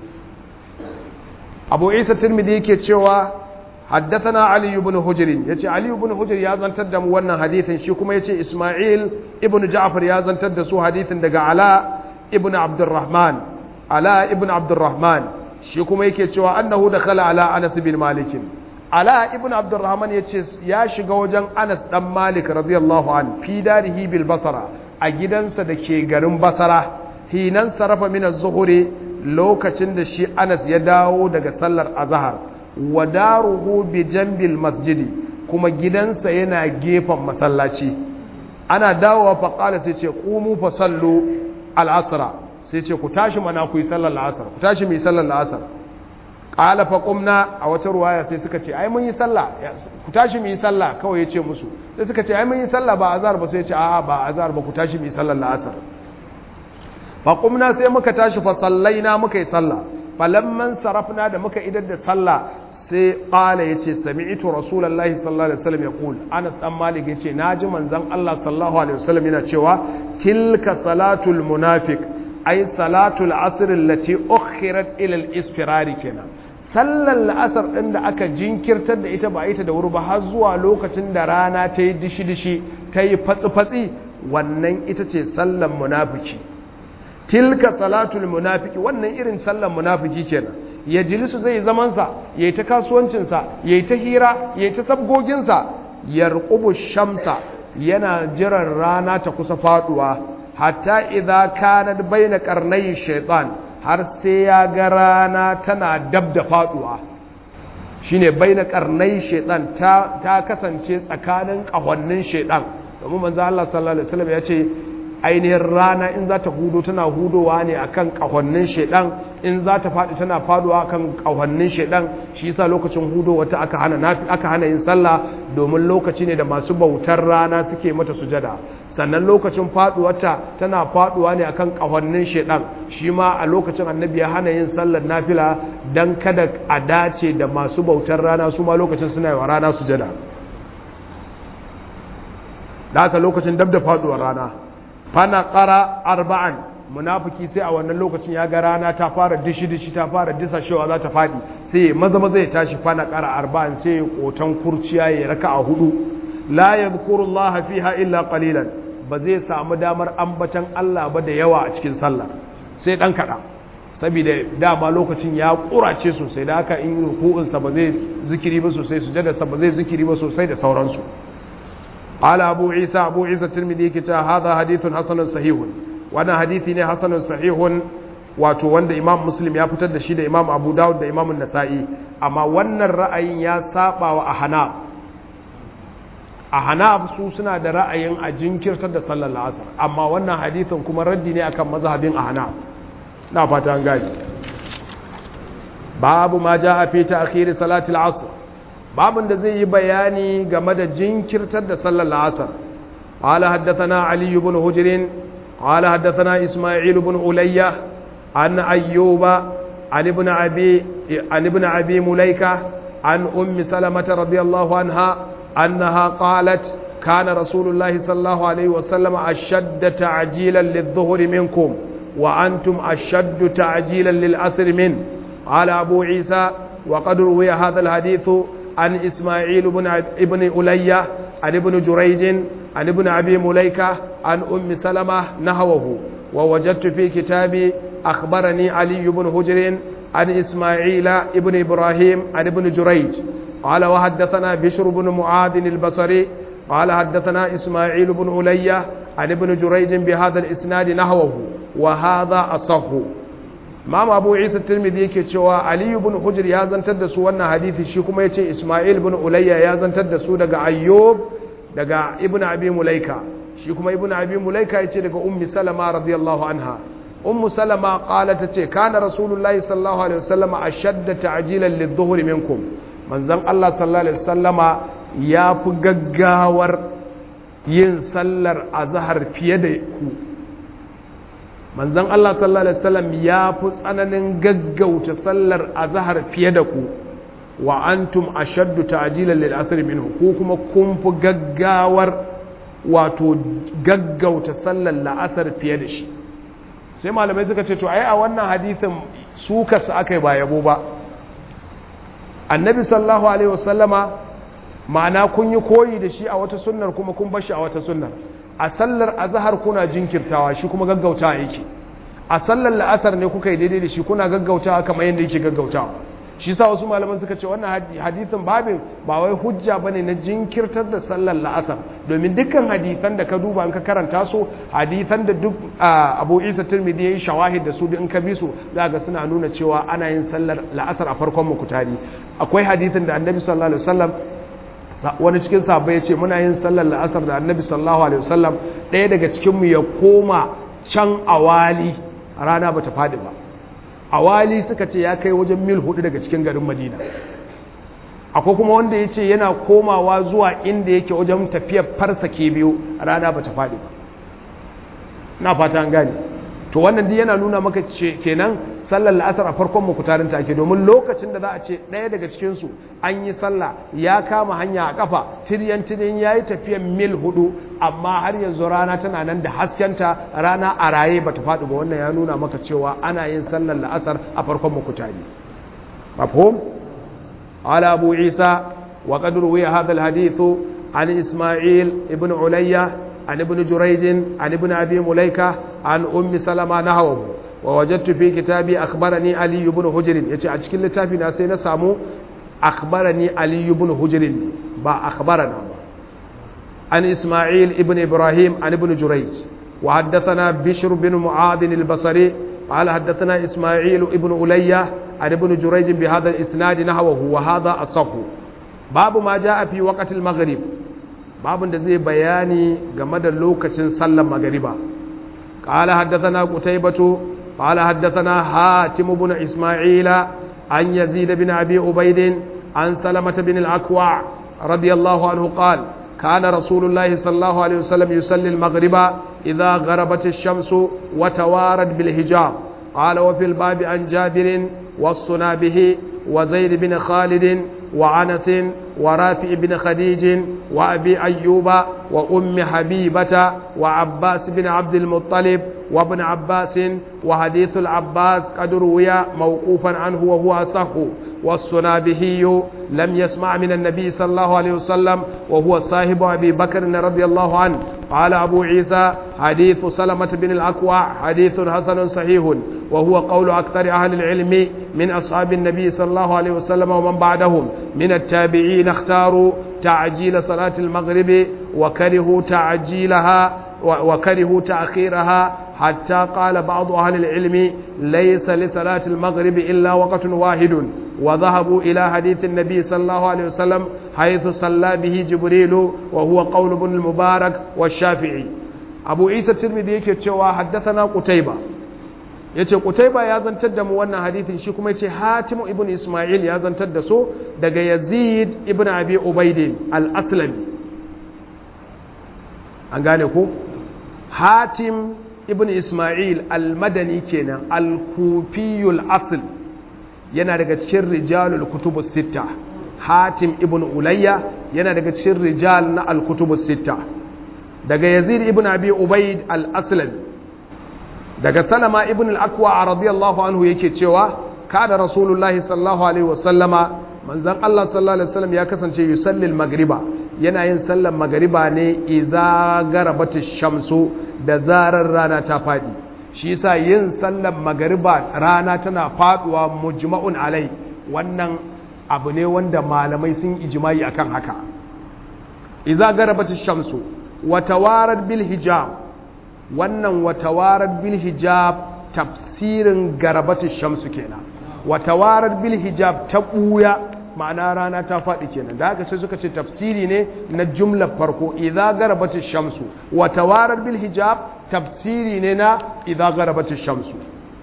أبو عيسى الترمذي كتشوى حدثنا علي بن هجر يتي علي بن هجر يا زنتر da mu wannan hadithin shi kuma yace Isma'il ibn Ja'far ya zantar da su hadithin daga Ala ibn Abdurrahman Ala ibn Abdurrahman shi kuma yake cewa annahu dakhala ala Anas bin Malik Ala ibn Abdurrahman yace ya shiga wajen Anas dan Malik radiyallahu an fi darihi bil Basra a gidansa da ke garin Basra hinan sarafa min az-zuhri lokacin da shi Anas ya dawo daga sallar azhar wa daruhu bi jambil masjidi kuma gidansa yana gefen masallaci ana dawowa fa qala sai ce qumu fa sallu al-asra sai ce ku tashi mana ku yi sallar al-asr ku tashi mu yi sallar al-asr qala fa qumna a wata ruwaya sai suka ce ai mun yi sallah ku tashi mu yi sallah kawai yace musu sai suka ce ai mun yi sallah ba azhar ba sai ya ce a'a ba azhar ba ku tashi mu yi sallar al-asr fa qumna sai muka tashi fa sallaina muka yi sallah falamman sarafna da muka idar da sallah sai ƙala ya ce sami'itu rasulallah sallallahu alaihi wasallam ya ƙul anas ɗan malik ya ce na ji manzan allah sallallahu alaihi wasallam yana cewa tilka salatul munafik ai salatul asirin lati ukhirat ilal isfirari kenan sallar la'asar ɗin da aka jinkirtar da ita ba ita da wuri ba har zuwa lokacin da rana ta yi dishi-dishi ta yi fatsi-fatsi wannan ita ce sallar munafiki tilka salatul munafiki wannan irin sallar munafiki kenan ya jilisu zai zamansa ya yi ta kasuwancinsa ya yi ta hira ya yi ta sabgoginsa ya rukubu shamsa yana jiran rana ta kusa faduwa hatta idza kanat baina qarnay shaytan har sai ya ga rana tana dab da faduwa shine baina qarnay shaytan ta ta kasance tsakanin kahonnin shaytan domin manzo Allah sallallahu alaihi wasallam ya ce ainihin rana in za ta hudo tana hudowa ne akan kahonnin shedan in za ta faɗi tana faduwa akan kahonnin shedan shi yasa lokacin hudo wata aka hana nafi aka hana yin sallah domin lokaci ne da masu bautar rana suke mata sujada sannan lokacin faduwarta tana faduwa ne akan kahonnin shedan shi ma a lokacin annabi ya hana yin sallar nafila dan kada a dace da masu bautar rana su ma lokacin suna yi wa rana sujada da haka lokacin dab da faduwar rana fana ƙara arba'an munafiki sai a wannan lokacin ya ga rana ta fara dishi-dishi ta fara disashewa za ta faɗi sai ya maza maza ya tashi fana ƙara arba'an sai ya ƙoton kurciya ya raka a hudu la ya zukurullah fiha illa qalilan ba zai samu damar ambatan Allah ba da yawa a cikin sallah sai ɗan kaɗa saboda dama lokacin ya ƙurace sosai da haka in ruku'unsa ba zai zikiri ba sosai sujadarsa ba zai zikiri ba sosai da sauransu قال أبو عيسى أبو عيسى الترمذي كتا هذا حديث حسن صحيح وانا حديثي ne حسن صحيح wato wanda Imam Muslim ya fitar da shi da Imam Abu Dawud da Imam Nasa'i amma wannan ra'ayin ya saba wa Ahnaf Ahnaf su suna da ra'ayin a jinkirtar da sallar asar amma wannan hadithin kuma raddi ne akan mazhabin Ahnaf na fata an gani babu ma jaa fi ta'khir salati al-asr babin da zai yi bayani game da jinkirtar da sallar la'asar قال حدثنا علي بن هجر قال حدثنا إسماعيل بن أولية عن أيوب عن ابن أبي عن ابن أبي مليكة عن أم سلمة رضي الله عنها أنها قالت كان رسول الله صلى الله عليه وسلم أشد تعجيلا للظهر منكم وأنتم أشد تعجيلا للأسر منه قال أبو عيسى وقد روي هذا الحديث عن إسماعيل بن ابن ألية عن ابن جريج عن ابن أبي مليكة عن أم سلمة نهوه ووجدت في كتابي أخبرني علي بن هجر عن إسماعيل ابن إبراهيم عن ابن جريج قال وحدثنا بشر بن معاذ البصري قال حدثنا إسماعيل بن ألية عن ابن جريج بهذا الإسناد نهوه وهذا أصح Imam Abu Isa Tirmidhi yake cewa Ali ibn Hujr ya zantar da su wannan hadisi shi kuma yace Isma'il ibn Ulayya ya zantar da su daga Ayyub daga Ibn Abi Mulaika shi kuma Ibn Abi Mulaika yace daga Ummi Salama radiyallahu anha Ummu Salama qalat tace kana Rasulullahi sallallahu alaihi wasallam ashadda ta'jilan lidh-dhuhri minkum manzon Allah sallallahu alaihi wasallama ya fi gaggawar yin sallar azhar fiye da ku manzon Allah sallallahu alaihi wasallam ya fi tsananin gaggauta sallar azhar fiye da ku wa antum ashaddu ta'jilan lil asr minhu ku kuma kun fi gaggawar wato gaggauta sallar la'asar fiye da shi sai malamai suka ce to ai a wannan hadisin su kasu aka yi ba yabo ba annabi sallallahu alaihi wasallama ma'ana kun yi koyi da shi a wata sunnar kuma kun bashi a wata sunnar a sallar azhar kuna jinkirtawa shi kuma gaggautawa yake a sallar la'asar ne kuka yi daidai da shi kuna gaggautawa kamar yadda yake gaggautawa shi sa wasu malaman suka ce wannan hadisin babin ba wai hujja bane na jinkirtar da sallar la'asar domin dukkan hadisan da ka duba in ka karanta su hadisan da duk Abu Isa Tirmidhi yayi shawahid da su in ka bi su za ga suna nuna cewa ana yin sallar la'asar a farkon mukutari akwai hadisin da Annabi sallallahu alaihi wasallam wani cikin sahabbai ya ce muna yin sallar la'asar da Annabi sallallahu alaihi wasallam ɗaya daga cikin mu ya koma can awali rana bata fadi ba awali suka ce ya kai wajen mil hudu daga cikin garin madina akwai kuma wanda ya ce yana komawa zuwa inda yake wajen tafiyar farsa ke biyu rana ba ta faɗi ba na fata an gane to wannan duk yana nuna maka ce kenan sallar la'asar a farkon mukutarin ta ake domin lokacin da za a ce ɗaya daga cikinsu an yi sallah ya kama hanya a kafa tiryan tiryan ya yi tafiyar mil hudu amma har yanzu rana tana nan da haskenta rana a raye ba ta faɗi ba wannan ya nuna maka cewa ana yin sallar la'asar a farkon mukutari mafhum ala abu isa wa qad ruwiya hadha alhadith an isma'il ibn ulayya an ibn jurayj an ibn abi mulaika an ummi salama nahawu wa wajadtu fi kitabi akhbarani ali ibn hujr yace a cikin littafi na sai na samu akhbarani ali ibn hujr ba akhbarana ba عن إسماعيل ابن إبراهيم عن ابن جريج وحدثنا بشر بن معاذ البصري قال حدثنا إسماعيل ابن ألية عن ابن جريج بهذا الإسناد نحوه وهذا أصح باب ما جاء في وقت المغرب باب زي بياني جمد اللوكة صلى المغرب قال حدثنا قتيبة قال حدثنا حاتم بن إسماعيل عن يزيد بن أبي عبيد عن سلمة بن الأكوع رضي الله عنه قال كان رسول الله صلى الله عليه وسلم يصلي المغرب إذا غربت الشمس وتوارد بالحجاب قال وفي الباب عن جابر والصنابه وزيد بن خالد وعنس ورافع بن خديج وأبي أيوب وأم حبيبة وعباس بن عبد المطلب وابن عباس وحديث العباس قد روي موقوفا عنه وهو أصح والصنابهي لم يسمع من النبي صلى الله عليه وسلم وهو صاحب أبي بكر رضي الله عنه قال أبو عيسى حديث سلمة بن الأكوع حديث حسن صحيح وهو قول أكثر أهل العلم من أصحاب النبي صلى الله عليه وسلم ومن بعدهم من التابعين اختاروا تعجيل صلاة المغرب وكرهوا تعجيلها وكرهوا تأخيرها حتى قال بعض أهل العلم ليس لصلاة المغرب إلا وقت واحد وذهبوا إلى حديث النبي صلى الله عليه وسلم حيث صلى به جبريل وهو قول ابن المبارك والشافعي أبو عيسى الترمذي yake cewa haddathana Qutayba yace Qutayba ya zantar da mu wannan hadithin shi kuma yace Hatim ibn Isma'il ya zantar da so daga Yazid ibn Abi Ubayd al-Aslami an gane ko Hatim ibn Ismail al-Madani kenan al-Kufiyul asl yana daga cikin rijalul kutubus sita Hatim ibn Ulayya yana daga cikin rijal na al-kutubus sita daga Yazid ibn Abi Ubaid al-Aslami daga Salama ibn al-Akwa radiyallahu anhu yake cewa kada Rasulullahi sallallahu alaihi wasallama manzon Allah sallallahu alaihi wasallam ya kasance yusalli al-maghriba yana yin sallar magariba ne iza garabatish shamsu da zarar rana ta fadi shi yasa yin sallar magariba rana tana faduwa mujma'un alai wannan abu ne wanda malamai sun ijma'i akan haka iza garabatish shamsu wa tawarat bil hijab wannan wa tawarat bil hijab tafsirin garabatish shamsu kenan wa tawarat bil hijab ta buya ma'ana rana ta faɗi kenan da haka sai suka ce tafsiri ne na jumlar farko idza garabatish shamsu wa tawarar bil hijab tafsiri ne na idza garabatish shamsu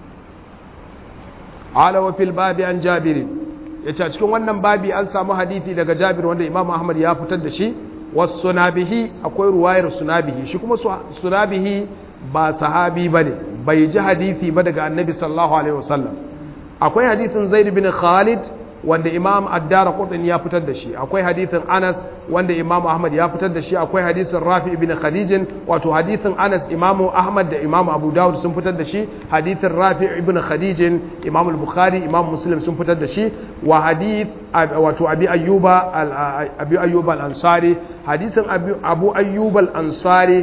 ala wa fil babi an jabir yace a cikin wannan babi an samu hadisi daga jabir wanda imam ahmad ya fitar da shi was sunabihi akwai ruwayar sunabihi shi kuma sunabihi ba sahabi bane bai ji hadisi ba daga annabi sallallahu alaihi wasallam akwai hadisin zaid bin khalid wanda imam addara kutsin ya fitar da shi akwai hadithin anas wanda imam ahmad ya fitar da shi akwai hadithin rafi ibn khadijin wato hadithin anas imamu ahmad da imam abu dawud sun fitar da shi hadithin rafi ibn khadijin imam al-bukhari imam muslim sun fitar da shi wa hadith wato abi ayyuba abi ayyuba al-ansari hadithin abu ayyuba al-ansari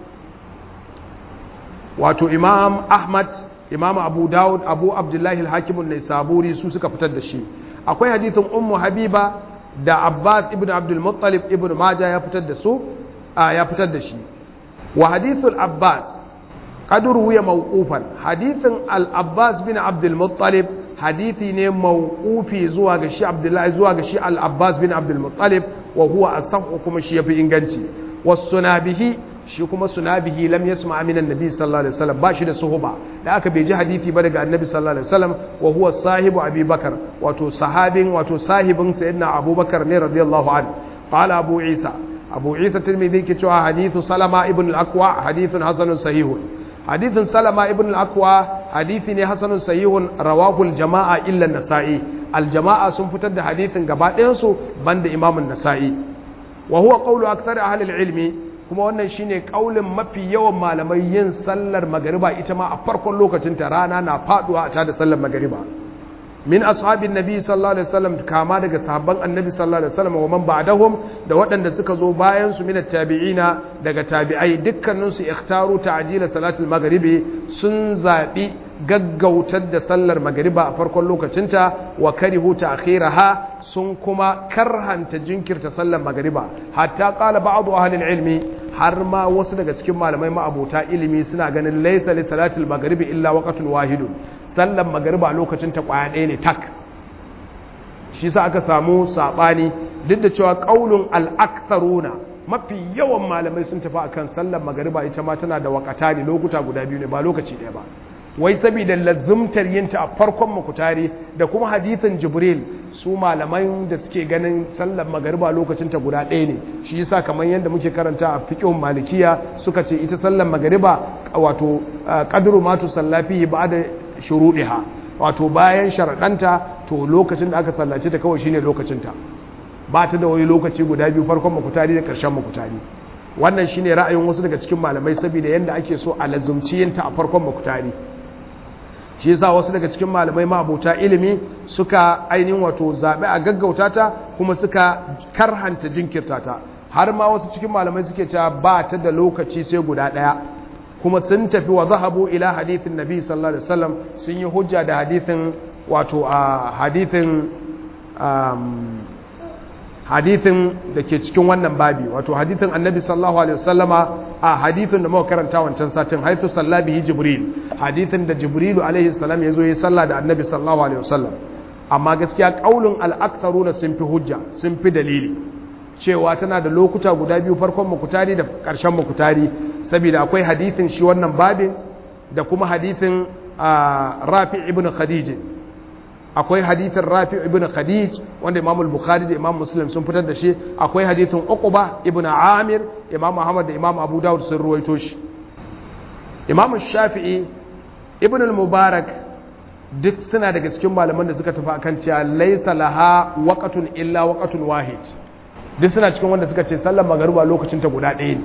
wato imam ahmad imam abu dawud abu abdullahi al-hakim an-naisaburi su suka fitar da shi akwai hadithin ummu habiba da abbas ibn abdul muttalib ibn majah ya fitar da su ya fitar da shi wa hadithul abbas qad ruwiya mawqufan hadithin al abbas bin abdul muttalib hadithi ne mawqufi zuwa ga shi abdullahi zuwa ga shi al abbas bin abdul muttalib wa huwa asahu kuma shi yafi inganci was sunabihi shi kuma sunabihi lam yasma min annabi sallallahu alaihi wasallam ba shi da suhuba da aka bai ji hadisi ba daga annabi sallallahu alaihi wasallam wa huwa sahibu abubakar wato sahabin wato sahibin sayyidina abubakar ne radiyallahu anhu qala abu isa abu isa tirmidhi ke cewa hadithu salama ibn al-aqwa hadithun hasanun sahihun hadithun salama ibn al-aqwa hadithi ne hasanun sahihun rawahu al-jama'a illa an-nasa'i al-jama'a sun fitar da hadithin gaba ɗayan su banda imam an-nasa'i wa huwa qawlu akthar ahli al-ilmi kuma wannan shine kaulin mafi yawan malamai yin sallar magariba ita ma a farkon lokacin ta rana na faduwa a tada sallar magariba min ashabin nabi sallallahu alaihi wasallam kama daga sahabban annabi sallallahu alaihi wasallam wa man ba'dahum da waɗanda suka zo bayan su min tabi'ina daga tabi'ai dukkanin su ikhtaru ta'jila salatul maghribi sun zabi gaggautar da sallar magariba a farkon lokacinta wa karihu ta'khiraha sun kuma karhanta jinkirta sallar magariba hatta qala ba'd ahli ilmi har ma wasu daga cikin malamai ma'abota ilimi suna ganin laysa li salatil maghribi illa waqtun wahidun sallar magariba lokacin ta kwaya ɗaya ne tak shi sa aka samu sabani duk da cewa qaulun al-aktharuna mafi yawan malamai sun tafi akan sallar magariba ita ma tana da wakata ne lokuta guda biyu ne ba lokaci ɗaya ba wai saboda lazumtar yinta a farkon makutari da kuma hadithin jibril su malaman da suke ganin sallar magariba lokacin ta guda ɗaya ne shi yasa kamar yadda muke karanta a fiqhun malikiya suka ce ita sallar magariba wato qadru ma tusallafi ba'da shuruɗiha wato bayan sharaɗanta to lokacin da aka sallace ta kawai shine lokacin ta ba ta da wani lokaci guda biyu farkon makutari da ƙarshen makutari wannan shine ra'ayin wasu daga cikin malamai saboda yanda ake so a lazumci yinta a farkon makutari shi yasa wasu daga cikin malamai ma'abota ilimi suka ainihin wato zaɓe a gaggauta ta kuma suka karhanta jinkirta ta har ma wasu cikin malamai suke cewa ba ta da lokaci sai guda ɗaya kuma sun tafi wa zahabu ila hadithin nabi sallallahu alaihi wasallam sun yi hujja da hadithin wato a hadithin hadithin da ke cikin wannan babi wato hadithin annabi sallallahu alaihi wasallama a hadithin da muka karanta wancan satin haithu sallabihi jibril hadithin da jibrilu alaihi salam ya zo ya salla da annabi sallallahu alaihi wasallam amma gaskiya kaulin al-aktharuna sun fi hujja sun fi dalili cewa tana da lokuta guda biyu farkon makutari da ƙarshen makutari saboda akwai hadithin shi wannan babin da kuma hadithin rafi ibn khadij akwai hadithin rafi ibn khadij wanda imam al-bukhari da imam muslim sun fitar da shi akwai hadithin uqba ibn amir imam ahmad da imam abu dawud sun ruwaito shi imam shafi'i ibn al-mubarak duk suna daga cikin malaman da suka tafi akan cewa laysa laha waqtun illa waqtun wahid duk suna cikin wanda suka ce sallar magariba lokacin ta guda ɗaya ne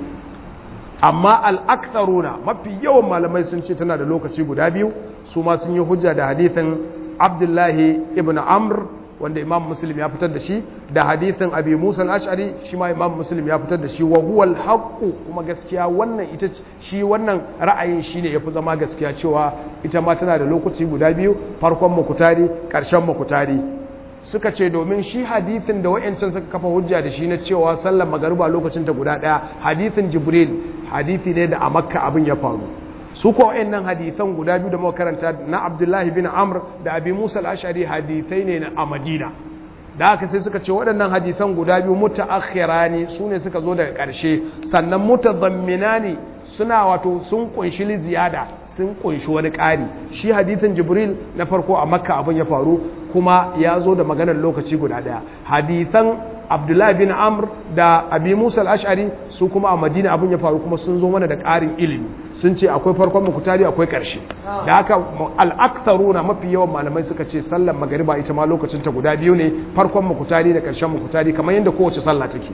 amma al'aktharuna mafi yawan malamai sun ce tana da lokaci guda biyu su ma sun yi hujja da hadithin abdullahi ibn amr wanda imam muslim ya fitar da shi da hadithin abi musa al-ash'ari shi ma imam muslim ya fitar da shi wa huwa al kuma gaskiya wannan ita shi wannan ra'ayin shine yafi zama gaskiya cewa ita ma tana da lokaci guda biyu farkon makutari karshen makutari suka ce domin shi hadithin da wa'yancan suka kafa hujja da shi na cewa sallar magariba lokacin ta guda ɗaya hadithin jibril hadithi ne da a makka abin ya faru su ko wa'yannan hadithan guda biyu da muka karanta na abdullahi bin amr da abi musa al-ashari hadithai ne a madina da haka sai suka ce waɗannan hadithan guda biyu mutaakhira ne su ne suka zo daga ƙarshe sannan mutadammina ne suna wato sun kunshi li ziyada sun kunshi wani ƙari shi hadithin jibril na farko a makka abin ya faru kuma ya zo da maganar lokaci guda ɗaya hadithan abdullahi bin amr da abi musa al-ash'ari su kuma a madina abin ya faru kuma sun zo mana da ƙarin ilimi sun ce akwai farkon mukutari akwai ƙarshe da haka al'aktharuna mafi yawan malamai suka ce sallar magariba ita ma lokacin ta guda biyu ne farkon mukutari da ƙarshen mukutari kamar yadda kowace sallah take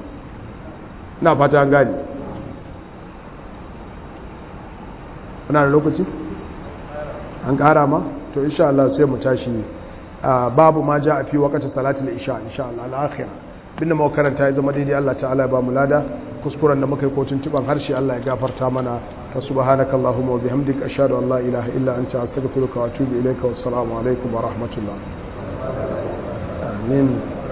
na fata an gani kuna da lokaci an ƙara ma to insha Allah sai mu tashi babu ma ja a fi wakacin salatul isha insha Allah al-akhirah bin da makaranta ya zama daidai Allah ta'ala ya ba mu lada kuskuren da muka yi kotun tuban harshe Allah ya gafarta mana ta subhanakallahumma wa bihamdika ashhadu an la ilaha illa anta astaghfiruka wa atubu ilayka wassalamu alaikum wa rahmatullah amin